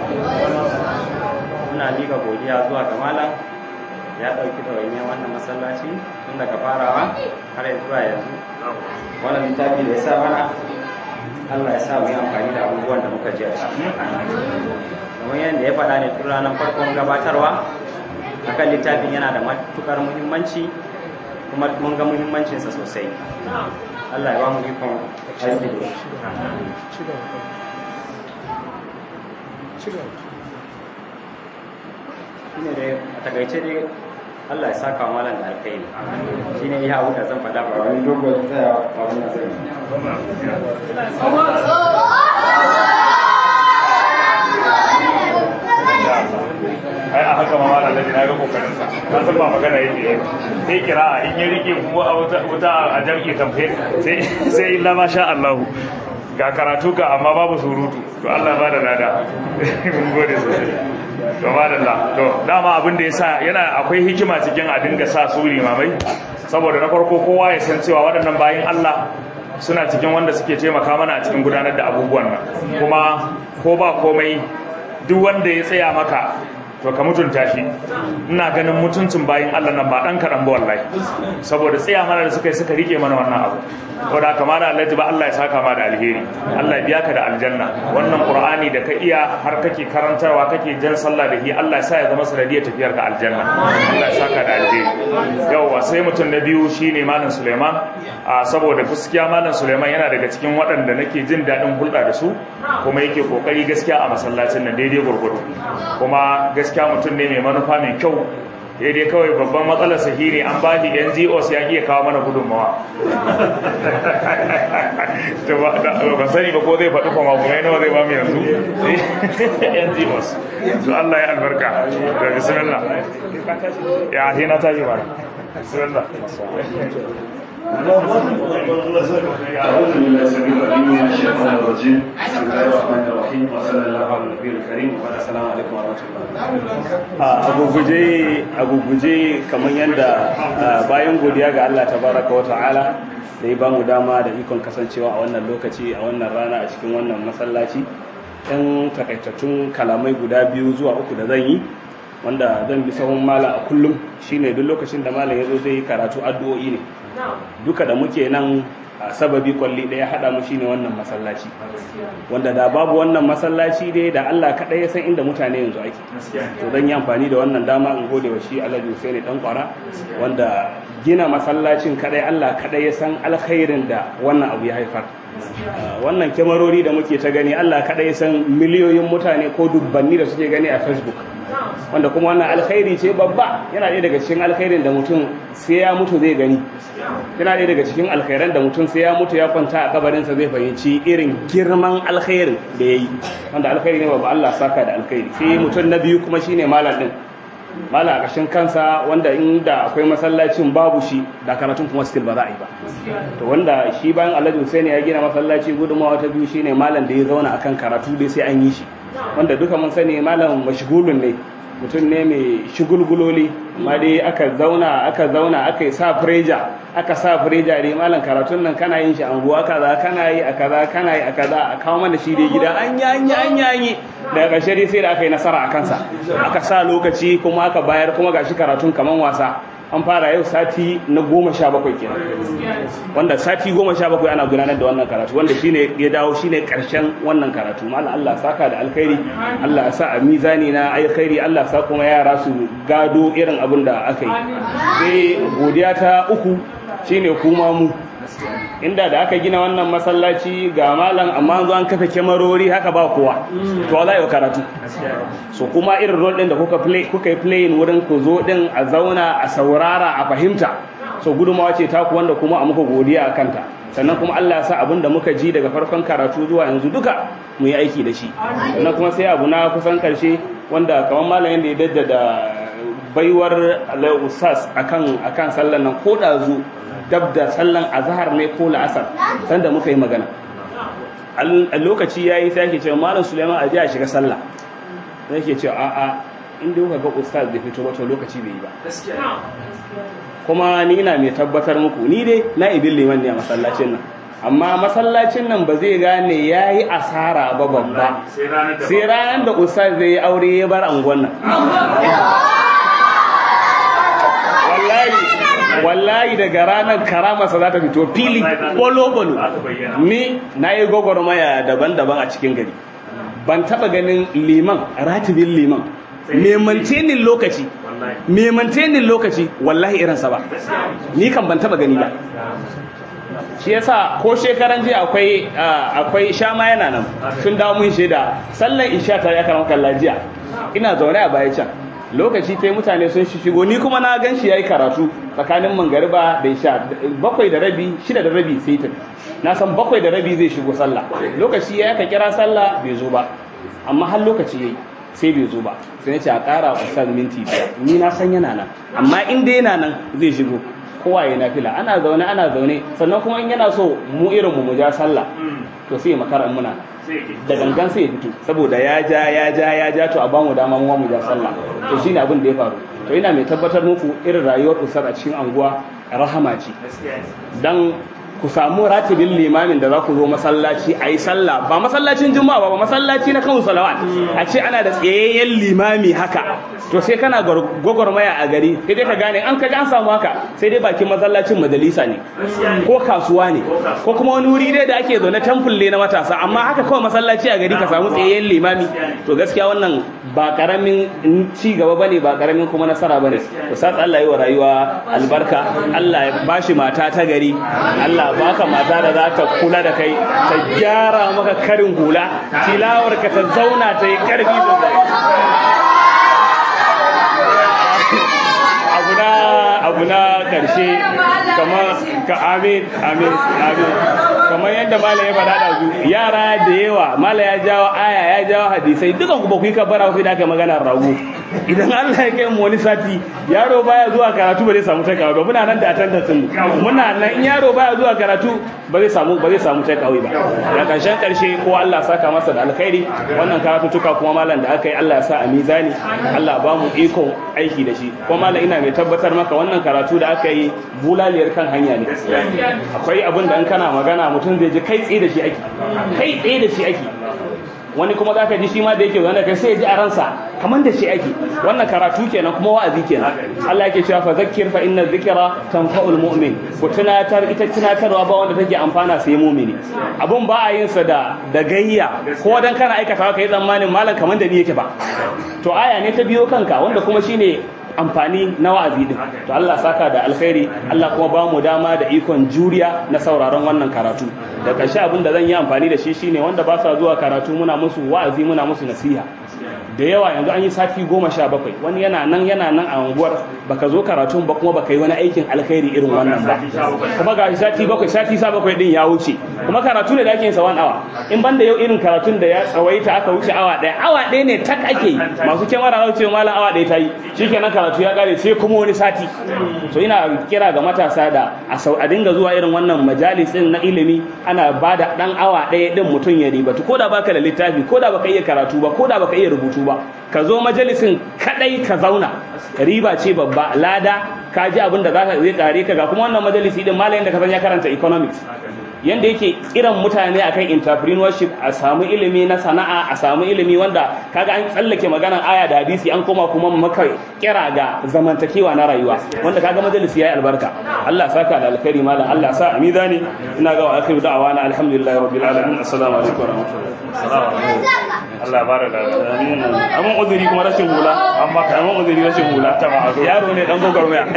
muna miƙa godiya zuwa ga malam ya ɗauki ɗawainiyar wannan masallaci tun daga farawa har zuwa yanzu wannan littafi da ya sa mana Allah ya sa mu yi amfani da abubuwan da muka ji a ciki kamar yadda ya faɗa ne tun ranar farkon gabatarwa akan littafin yana da matukar muhimmanci kuma mun ga muhimmancinsa sosai Allah ya ba mu ikon aiki da shine dai a takaice dai Allah ya saka malam da alkhairi shine iya abu da zan faɗa ba wani dogon tsayawa ba wani zai ai a haka ma malam lalle na ga kokarin sa ka san ba magana yake sai kira'a in ya rike kuma a wuta a jam'i kamfe sai sai illa ma sha Allah ga karatu ka amma babu surutu to Allah ba da lada mun gode sosai to madalla to dama abin da yasa yana akwai hikima cikin a dinga sa su limamai saboda na farko kowa ya san cewa waɗannan bayin Allah suna cikin wanda suke taimaka mana a cikin gudanar da abubuwan nan kuma ko ba komai duk wanda ya tsaya maka to ka mutunta shi ina ganin mutuncin bayin Allah nan ba dan kaɗan ba wallahi saboda tsaya mana da suka yi suka rike mana wannan abu ko da kamar Allah ba Allah ya saka ma da alheri Allah ya biya ka da aljanna wannan Qur'ani da ka iya har kake karantarwa kake jan sallah da shi Allah ya sa ya zama sanadiyar tafiyar ka aljanna Allah ya saka da alheri yawa sai mutum na biyu shine malam Suleiman a saboda gaskiya malam Suleiman yana daga cikin waɗanda nake jin daɗin hulɗa da su kuma yake kokari gaskiya a masallacin nan daidai gurgudu kuma gaskiya mutum ne mai manufa mai kyau daidai kawai babban matsalar sahi ne an ba shi ngos ya iya kawo mana gudunmawa ban sani ba ko zai faɗi kuma kuma nawa zai ba mu yanzu ngos to Allah ya albarka da bismillah ya sai na tashi ba bismillah أعوذ بالله السميع العليم من الشيطان الرجيم بسم الله الرحمن الرحيم وصلى الله على النبي الكريم والسلام عليكم ورحمة الله a guguje a guguje kamar yadda bayan godiya ga Allah tabaraka wa ta'ala da ya bamu dama da ikon kasancewa a wannan lokaci a wannan rana a cikin wannan masallaci ɗan takaitattun kalamai guda biyu zuwa uku da zan yi wanda zan bi sahun malam a kullum shine duk lokacin da malam ya zo zai yi karatu addu'o'i ne duka da muke nan a sababi kwalli ɗaya haɗa mu shine wannan masallaci wanda da babu wannan masallaci dai da Allah kaɗai ya san inda mutane yanzu ake to zan yi amfani da wannan dama in gode wa shi Alhaji Hussein dan kwara wanda gina masallacin kaɗai Allah kaɗai ya san alkhairin da wannan abu ya haifar wannan kyamarori da muke ta gani Allah kaɗai ya san miliyoyin mutane ko dubbanni da suke gani a Facebook wanda kuma wannan alkhairi ce babba yana ɗaya daga cikin alkhairin da mutum sai ya mutu zai gani yana ɗaya daga cikin alkhairan da mutum sai ya mutu ya kwanta a kabarinsa zai fahimci irin girman alkhairin da ya yi wanda alkhairi ne babba Allah saka da alkhairi sai mutum na biyu kuma shine malam din malam a ƙashin kansa wanda inda akwai masallacin babu shi da karatun kuma still ba za a yi ba to wanda shi bayan Alhaji Hussein ya gina masallaci gudunmawa ta biyu shine malam da ya zauna akan karatu dai sai an yi shi wanda duka mun sani malam mashgulun ne mutum ne mai shigulguloli amma dai aka zauna aka zauna aka yi sa freja aka sa freja dai malam karatun nan kana yin shi anguwa kaza kana yi a kaza kana yi a kaza a kawo mana shi dai gida an yi an yi an yi an yi daga ƙarshe dai sai da aka yi nasara a kansa aka sa lokaci kuma aka bayar kuma gashi karatun kaman wasa an fara yau sati na goma sha bakwai kenan wanda sati goma sha bakwai ana gudanar da wannan karatu wanda shine ya dawo shine karshen wannan karatu malam Allah saka da alkhairi Allah sa a mizani na alkhairi Allah sa kuma yara su gado irin abin da aka yi sai godiya ta uku shine kuma mu inda da aka gina wannan masallaci ga malam amma zo an kafa kyamarori haka ba kowa to za yi karatu so kuma irin role din da kuka play kuka yi playing wurin ku zo din a zauna a saurara a fahimta so gudumawa ce taku wanda kuma a muka godiya a kanta sannan kuma Allah ya sa abin da muka ji daga farkon karatu zuwa yanzu duka mu yi aiki da shi sannan kuma sai abu na kusan karshe wanda kamar malam yadda ya daddada baiwar Allah ustaz akan akan sallan nan ko da zu dab da sallan azhar ne ko la'asar sanda muka yi magana a lokaci yayi sai ake cewa malam Suleiman a je a shiga sallah sai yake cewa a'a inda kuka ga ustaz bai fito ba to lokaci bai yi ba kuma ni ina mai tabbatar muku ni dai na ibin liman ne a masallacin nan amma masallacin nan ba zai gane ya yi asara ba babba sai ranar da ustaz zai yi aure ya bar angon nan wallahi daga ranar karamarsa za ta fito fili bolo-bolo ni na yi gwagwarmaya daban-daban a cikin gari ban taba ganin liman ratibin liman memantenin lokaci memantenin lokaci wallahi irinsa ba ni kan ban taba gani ba shi yasa ko shekaran jiya akwai akwai shama yana nan sun dawo mun shaida sallan isha ta ya karama kallajiya ina zaune a baya can lokaci ta mutane sun shigo ni kuma na gan shi ya yi karatu tsakanin mangariba da isha bakwai da rabi shida da rabi sai ta na san bakwai da rabi zai shigo sallah lokaci ya ka kira sallah bai zo ba amma har lokaci ya yi sai bai zo ba sai na ce a ƙara ustaz minti biyar ni na san yana nan amma in dai yana nan zai shigo kowa ya nafila ana zaune ana zaune sannan kuma in yana so mu irin mu ja sallah to sai makara muna da gangan sai ya fito saboda ya ja ya ja ya ja to a bamu dama mu mu ja sallah to shine abin da ya faru to ina mai tabbatar muku irin rayuwar usar a cikin anguwa rahama ce dan ku samu ratibin limamin da za ku zo masallaci a yi sallah ba masallacin juma'a ba ba masallaci na kan salawat a ce ana da tsayayyen limami haka to sai kana gwagwarmaya a gari sai dai ka gane an kaji an samu haka sai dai bakin masallacin majalisa ne ko kasuwa ne ko kuma wani wuri dai da ake zaune temple na matasa amma haka kawai masallaci a gari ka samu tsayayyen limami to gaskiya wannan ba karamin ci gaba bane ba karamin kuma nasara bane to sa Allah yi wa rayuwa albarka Allah ya bashi mata ta gari Allah baka mata da za ta kula da kai ta gyara maka karin hula tilawar ka ta zauna ta yi karfi sosai abu na karshe kamar ka amin amin amin kamar yadda mala ya faɗa da su yara da yawa mala ya jawo aya ya jawo hadisai dukan ku ba ku yi kabbara sai da aka magana rago idan Allah ya kai mu wani sati yaro baya zuwa karatu ba zai samu take ba muna nan da attendance mu muna nan in yaro baya zuwa karatu ba zai samu ba zai samu take ba da karshen karshe ko Allah saka masa da alkhairi wannan karatu tuka kuma malam da aka yi Allah ya sa a mizani Allah ba mu iko aiki da shi kuma malam ina mai tabbatar maka wannan karatu da aka yi bulaliyar kan hanya ne akwai abin da in kana magana mutum zai ji kai tsaye da shi ake kai tsaye da shi ake wani kuma za ka ji shi ma da yake zaune kai sai ya ji a ransa kamar da shi ake wannan karatu kenan kuma wa'azi kenan Allah yake cewa fa zakkir fa inna dhikra tanfa'ul mu'min ku tunatar ita tunatarwa ba wanda take amfana sai mu'mini abun ba a yin sa da da gayya ko dan kana aikata kai tsammanin malam kamar da ni yake ba to aya ne ta biyo kanka wanda kuma shine amfani na wa'azi din to Allah saka da alkhairi Allah kuma ba mu dama da ikon juriya na sauraron wannan karatu da ƙarshe abin da zan yi amfani da shi shine wanda ba sa zuwa karatu muna musu wa'azi muna musu nasiha da yawa yanzu an yi sati goma sha bakwai wani yana nan yana nan a unguwar baka zo karatun ba kuma baka yi wani aikin alkhairi irin wannan ba kuma ga sati bakwai sati sa bakwai din ya wuce kuma karatu ne da ake yin sa one hour in banda yau irin karatun da ya tsawaita aka wuce awa ɗaya awa ɗaya ne tak ake yi masu kyamara za su ce malam awa ɗaya ta yi shikenan karatu ya kare sai kuma wani sati to ina kira ga matasa da a sau a dinga zuwa irin wannan majalis din na ilimi ana ba da ɗan awa ɗaya ɗin mutum ya ribatu ko da baka da littafi ko da baka iya karatu ba ko da baka iya rubutu ba ka zo majalisin kadai ka zauna riba ce babba lada ka ji abin da zaka zai kare ka ga kuma wannan majalisi din malamin da ka san ya karanta economics yanda yake kiran mutane akan entrepreneurship a samu ilimi na sana'a a samu ilimi wanda kaga an tsallake maganar aya da hadisi an koma kuma maka kira ga zamantakewa na rayuwa wanda kaga majalisi yayi albarka Allah saka da alkhairi malam Allah sa a mizani ina ga wa akhiru da'awana alhamdulillahi rabbil alamin assalamu alaikum wa rahmatullahi Allah ya bada da amin amma uzuri kuma rashin hula amma amma uzuri rashin hula ta ma yaro ne dan gogormaya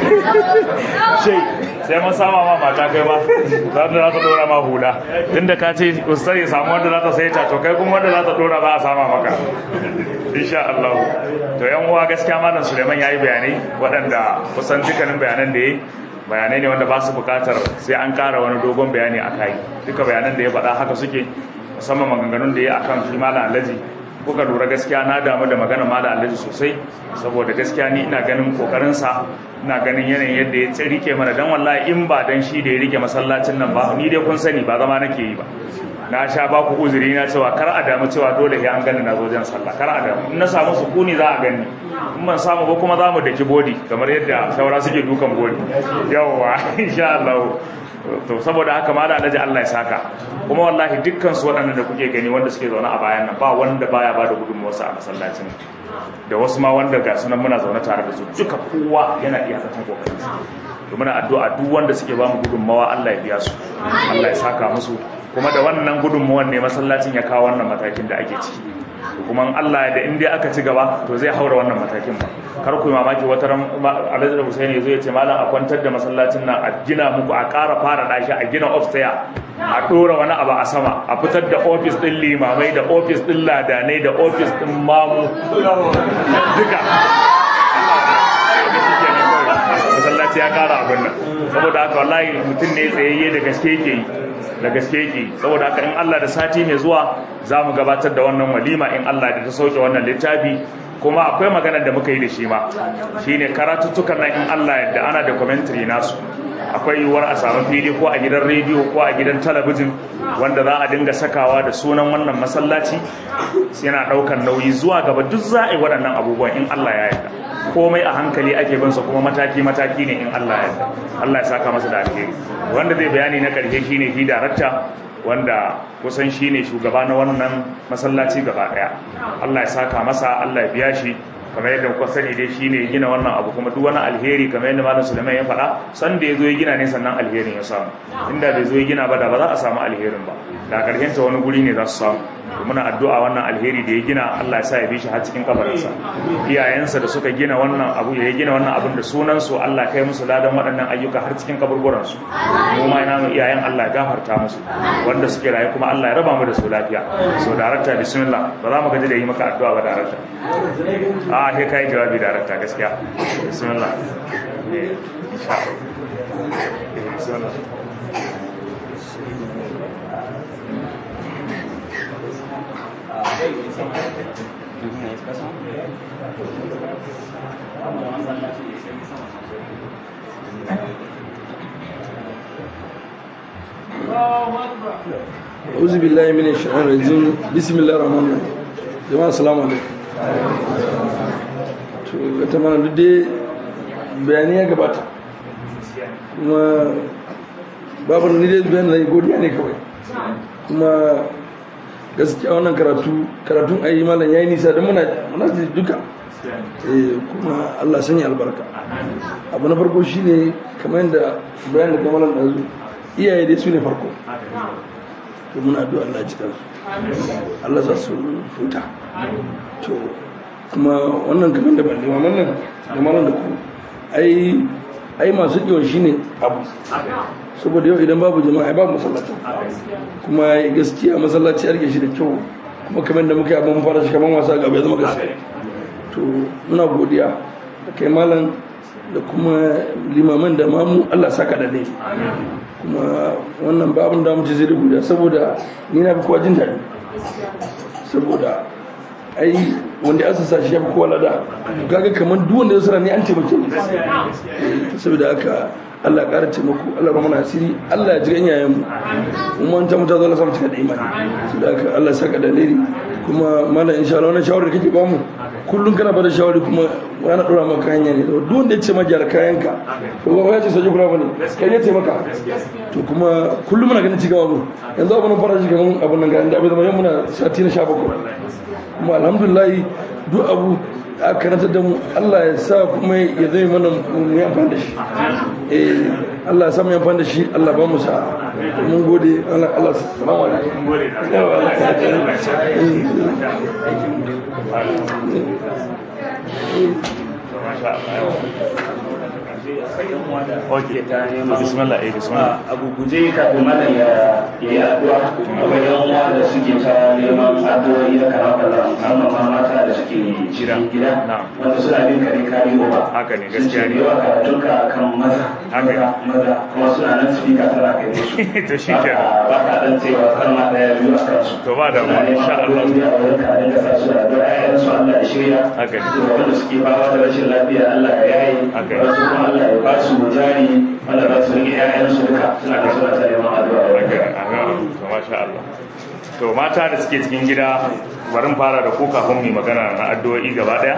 shai sai mun sama ma mata kai ma za ta za ta dora ma hula tunda ka ce ustaz ya samu wanda za ta sai ta to kai kuma wanda za ta dora za a sama maka insha Allah to yan uwa gaskiya malam Suleiman yayi bayanai waɗanda kusan dukkanin bayanan da yayi bayanai ne wanda ba su bukatar sai an ƙara wani dogon bayani a kai duka bayanan da ya faɗa haka suke musamman maganganun da ya akan shi malam Alhaji kuka lura gaskiya na damu da magana malam Alhaji sosai saboda gaskiya ni ina ganin kokarin sa ina ganin yanayin yadda ya rike mana dan wallahi in ba dan shi da ya rike masallacin nan ba ni dai kun sani ba zama nake yi ba na sha ba ku uzuri na cewa kar a damu cewa dole sai an gani na zo jan sallah kar a damu in na samu sukuni za a gani in ban samu ba kuma za mu daki bodi kamar yadda saura suke dukan bodi yawwa insha Allah to saboda haka ma da alhaji Allah ya saka kuma wallahi dukkan su waɗannan da kuke gani wanda suke zaune a bayan nan ba wanda baya bada gudunmuwarsa a masallacin da wasu ma wanda ga sunan muna zaune tare da su duka kowa yana iya zaton kokarin to muna addu'a duk wanda suke ba mu gudunmawa Allah ya biya su Allah ya saka musu kuma da wannan gudunmuwan ne masallacin ya kawo wannan matakin da ake ciki kuma Allah da in dai aka ci gaba to zai haura wannan matakin ba kar ku yi mamaki wata ran Alhaji da Husaini yazo ya ce malam a kwantar da masallacin nan a gina muku a ƙara fara dashi a gina upstairs a dora wani abu a sama a fitar da office din limamai da office din ladanai da office din mamu duka masallaci ya kara abin nan saboda haka wallahi mutum ne tsayayye da gaske yake yi da gaske yake saboda haka in Allah da sati mai zuwa za mu gabatar da wannan walima in Allah da ta sauke wannan littafi kuma akwai maganar da muka yi da shi ma shine karatuttukan nan in Allah yadda ana da commentary nasu akwai yiwuwar a samu fili ko a gidan rediyo ko a gidan talabijin wanda za a dinga sakawa da sunan wannan masallaci yana daukan nauyi zuwa gaba duk za a yi waɗannan abubuwan in Allah ya yarda komai a hankali ake bin sa kuma mataki mataki ne in Allah ya yarda Allah ya saka masa da alheri wanda zai bayani na karshe shine shi darakta wanda kusan shine shugaba na wannan masallaci gaba daya Allah ya saka masa Allah ya biya shi kamar yadda kuka sani dai shine gina wannan abu kuma duk wani alheri kamar yadda malam Sulaiman ya faɗa san da yazo ya gina ne sannan alherin ya samu inda bai zo ya gina ba da ba za a samu alherin ba da karshen ta wani guri ne za su samu to muna addu'a wannan alheri da ya gina Allah ya sa ya bi shi har cikin kabarinsa iyayensa da suka gina wannan abu ya gina wannan abun da sunan su Allah kai musu ladan waɗannan ayyuka har cikin kaburburan su mu ma ina mu iyayen Allah ya gafarta musu wanda suke raye kuma Allah ya raba mu da su lafiya so darakta bismillah ba za mu gaji da yi maka addu'a ba darakta a kai kai jawabi darakta gaskiya bismillah insha Allah bismillah أعوذ بالله من الشيطان الرجيم بسم الله الرحمن الرحيم jama'a assalamu alaikum to ga tamana duk dai bayani ya gabata kuma babu ni dai bayan zai godiya ne kawai kuma gaskiya wannan karatu karatun ayi malam yayi nisa da muna muna ji duka eh kuma Allah sanya albarka abu na farko shine kamar yadda bayan da kamalan dazu iyaye dai su ne farko to muna addu'a Allah ji kansu Allah za su huta to kuma wannan kamar da balle wannan nan da malam da ku ai ai masu kiwon shine abu saboda yau idan babu jama'a babu masallaci kuma gaskiya masallaci ya rike shi da kyau kuma kamar da muka yi abin fara shi kamar wasa gaba ya zama gaskiya to muna godiya da kai malam da kuma limaman da mamu Allah saka da ne kuma wannan ba abin da mu ce zai da godiya saboda ni na fi kowa jin daɗi saboda ai wanda ya sassa shi ya fi kowa lada gaga kamar duk wanda ya sara ne an taimake ni saboda haka Allah ƙara taimako Allah ba mana asiri Allah ya ji ganyayen mu kuma an ta mutu zo na samu cika da imani saboda haka Allah saka da leri kuma malam insha Allah wannan shawarar da kake ba mu kullum kana bada shawari kuma wani dora maka hanya ne duk wanda ya ce ma gyara kayanka to ba ya ce soji kula bane kai ya ce maka to kuma kullum muna ganin cigaba mu yanzu abin fara shi kaman abin nan ga inda abin zama yan muna sati na 17 kuma alhamdulillah duk abu a karanta da mu Allah ya sa kuma ya zai mana mu yi amfani da shi eh Allah ya sa mu yi amfani da shi Allah ba mu sa mun gode Allah Allah salamu alaikum Okay, bismillah, eh, bismillah. a guguje kafin malam ya yi addu'a akwai yan uwa da suke ta neman addu'o'i da karafala musamman ma mata da suke cikin gida Na'am. wanda suna bin kare kari ba Haka ne, gaskiya ne. sun ce yawa karatunka kan maza Haka ne. maza maza kuma suna nan speaker tana kai musu To shi kenan. ba ka dan cewa kalma daya biyu a kansu To ba damuwa, Suna neman insha Allah. addu'o'i a wurin ka dinga sa su da addu'a ƴaƴan su Allah ya shirya Haka ne. to wanda suke fama da rashin lafiya Allah ya yayi Haka ne. wasu kuma Allah ya ba su jari wanda za su rike ƴaƴan su duka suna da suna ta neman addu'a a wurin ka. to masha Allah to mata da suke cikin gida barin fara da ku kafin mu yi magana na addu'o'i gaba daya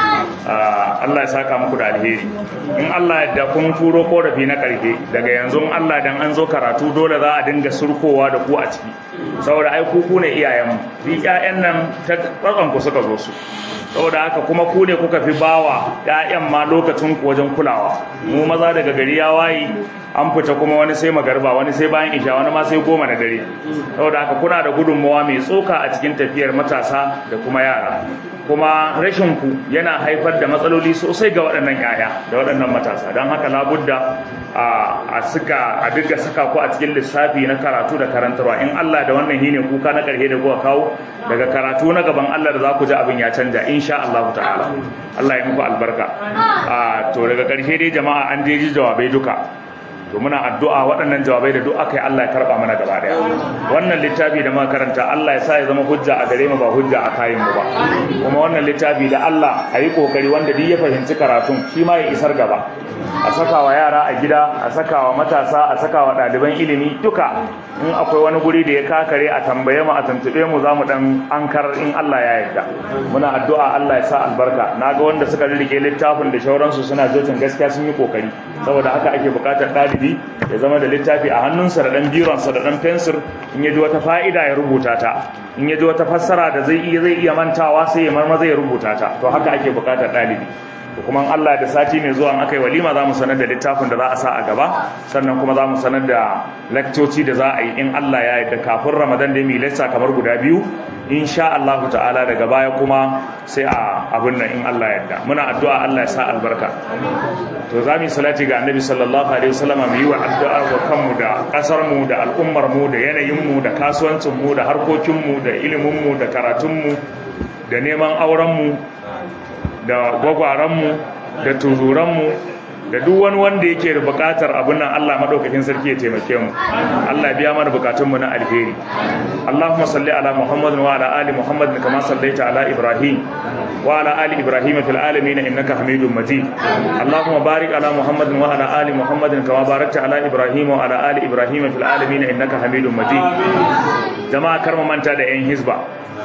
Ah, Allah ya saka muku da alheri in Allah ya da kun turo korafi na karfe daga yanzu in Allah dan an zo karatu dole za a dinga surkowa da ku a ciki saboda ai ku ku ne iyayenmu bi ƴaƴan nan ta tsatson ku suka zo su saboda haka kuma ku ne kuka fi bawa ƴaƴan ma lokacin ku wajen kulawa mu maza daga gari ya wayi an fita kuma wani sai magarba wani sai bayan isha wani ma sai goma na dare saboda haka kuna da gudunmawa mai tsoka a cikin tafiyar matasa da kuma yara kuma rashin ku yana haifar da matsaloli sosai ga waɗannan yaya da waɗannan matasa don haka labudda a a suka a duka saka ku a cikin lissafi na karatu da karantarwa in Allah da wannan hine kuka na ƙarshe da kuka kawo daga karatu na gaban Allah da za ku ji abin ya canja insha Allah ta'ala Allah ya muku albarka a to daga ƙarshe dai jama'a an je ji jawabai duka to muna addu'a waɗannan jawabai da duk aka yi Allah ya karɓa mana gaba ɗaya wannan littafi da muka karanta Allah ya sa ya zama hujja a gare mu ba hujja a kayan mu ba kuma wannan littafi da Allah a yi kokari wanda duk ya fahimci karatun shi ma ya isar gaba a saka wa yara a gida a saka wa matasa a saka wa ɗaliban ilimi duka in akwai wani guri da ya kakare a tambaye mu a tuntuɓe mu za mu ɗan ankar in Allah ya yarda muna addu'a Allah ya sa albarka na ga wanda suka rike littafin da shauransu suna jotin gaskiya sun yi kokari saboda haka ake buƙatar ɗalibi ya zama da littafi a hannunsa da ɗan bironsa da ɗan fensir in ya ji wata fa'ida ya rubuta ta in ya ji wata fassara da zai iya zai iya mantawa sai ya marmaza ya rubuta ta to haka ake buƙatar ɗalibi to kuma in Allah da sati mai zuwa in aka yi walima za mu sanar da littafin da za a sa a gaba sannan kuma za mu sanar da lakcoci da za a yi in Allah ya yarda kafin Ramadan da mu yi lecture kamar guda biyu insha Allah ta'ala daga baya kuma sai a abin nan in Allah ya yarda muna addu'a Allah ya sa albarka to za mu yi salati ga Annabi sallallahu alaihi wasallam mu yi wa addu'a wa kanmu da kasar mu da al'ummar mu da yanayin mu da kasuwancin mu da harkokin mu da ilimin mu da karatun mu da neman auren mu da gwagwaranmu da tururanmu da duk wani wanda yake da bukatar abin nan Allah madaukakin sarki ya taimake mu Allah ya biya mana bukatun mu na alheri Allahumma salli ala Muhammad wa ala ali Muhammad kama sallaita ala Ibrahim wa ala ali Ibrahim fil alamin innaka Hamidum Majid Allahumma barik ala Muhammad wa ala ali Muhammad kama barakta ala Ibrahim wa ala ali Ibrahim fil alamin innaka Hamidum Majid jama'a kar mu manta da yan hizba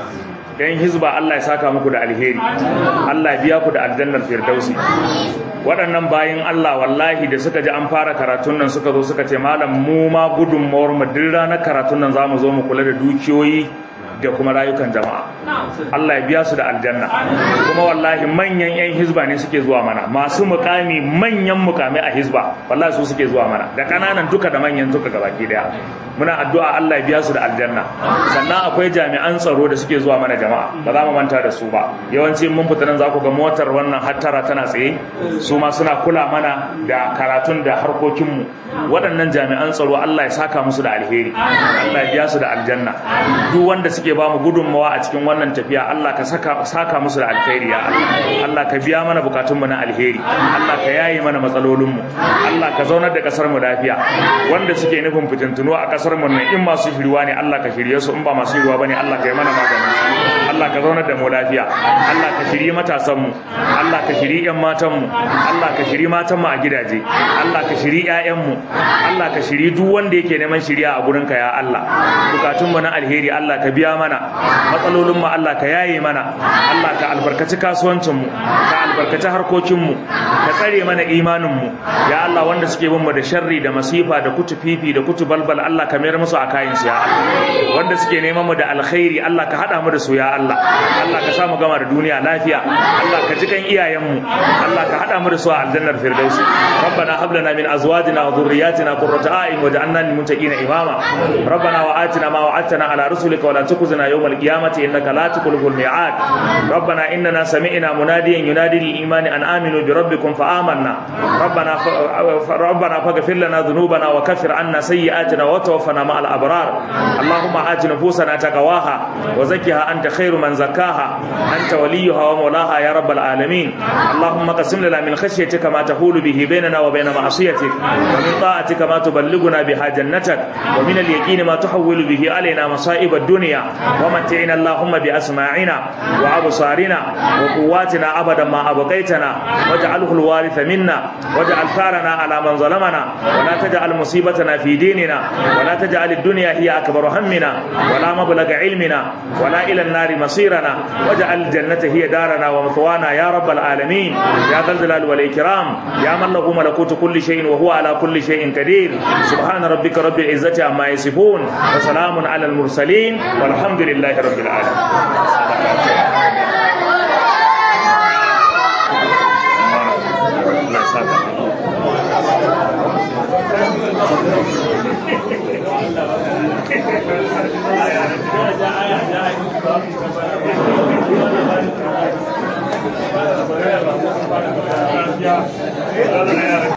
yan hizba Allah ya saka muku da alheri Allah ya biya ku da aljannar firdausi waɗannan bayin Allah wallahi da suka ji an fara karatun nan suka zo suka ce malam mu ma gudunmawar mu duk ranar karatun nan zamu zo mu kula da dukiyoyi da kuma rayukan jama'a Allah ya biya su da aljanna kuma wallahi manyan yan hizba ne suke zuwa mana masu mukami manyan mukami a hizba wallahi su suke zuwa mana da kananan duka da manyan duka gabaki daya muna addu'a Allah ya biya su da aljanna sannan akwai jami'an tsaro da suke zuwa mana jama'a ba za mu manta da su ba yawanci mun fita nan za ku ga motar wannan hattara tana tsaye su ma suna kula mana da karatun da harkokinmu waɗannan jami'an tsaro Allah ya saka musu da alheri Allah ya biya su da aljanna duk wanda suke ba mu gudunmawa a cikin wannan tafiya Allah ka saka saka musu da alheri ya Allah Allah ka biya mana bukatunmu na alheri Allah ka yaye mana matsalolinmu Allah ka zaunar da kasar mu lafiya wanda suke nufin fitintunu a kasar mu nan in masu shiriwa ne Allah ka shirye su in ba masu shiriwa bane Allah ka yi mana maganin Allah ka zaunar da mu lafiya Allah ka shirye matasan mu Allah ka shirye yan matan mu Allah ka shirye matan mu a gidaje Allah ka shirye ƴaƴan mu Allah ka shirye duk wanda yake neman shiriya a gurin ka ya Allah bukatun mu na alheri Allah ka biya mana matsalolin mu Allah ka yaye mana Allah ka albarkaci kasuwancin mu ka albarkaci harkokin mu ka tsare mana imanin mu ya Allah wanda suke bin mu da sharri da masifa da kutu fifi da kutu balbal Allah ka mayar musu a kayan su ya Allah wanda suke neman mu da alkhairi Allah ka hada mu da su ya Allah Allah ka sa mu gama da duniya lafiya Allah ka ji kan iyayen mu Allah ka hada mu da su a aljannar firdausi ربنا هب لنا من ازواجنا وذرياتنا قرة اعين واجعلنا للمتقين اماما ربنا وآتنا ما وعدتنا على رسلك ولا تخزنا يوم القيامة انك لا تخلف الميعاد ربنا اننا سمعنا مناديا ينادي للايمان ان امنوا بربكم فآمنا ربنا ف... ربنا فاغفر لنا ذنوبنا وكفر عنا سيئاتنا وتوفنا مع الابرار اللهم آت نفوسنا تقواها وزكها انت خير من زكاها انت وليها ومولاها يا رب العالمين اللهم قسم لنا من خشيتك ما تحول به بيننا وبين معصيتك ومن طاعتك ما تبلغنا بها جنتك ومن اليقين ما تحول به علينا مصائب الدنيا ومتعنا اللهم بأسماعنا وأبصارنا وقواتنا أبدا ما أبقيتنا واجعله الوارث منا واجعل ثارنا على من ظلمنا ولا تجعل مصيبتنا في ديننا ولا تجعل الدنيا هي أكبر همنا ولا مبلغ علمنا ولا إلى النار مصيرنا واجعل الجنة هي دارنا ومثوانا يا رب العالمين يا ذا الجلال والإكرام يا من له ملكوت كل شيء وهو على كل شيء قدير سبحان ربك رب العزة عما يصفون وسلام على المرسلين والحمد لله رب العالمين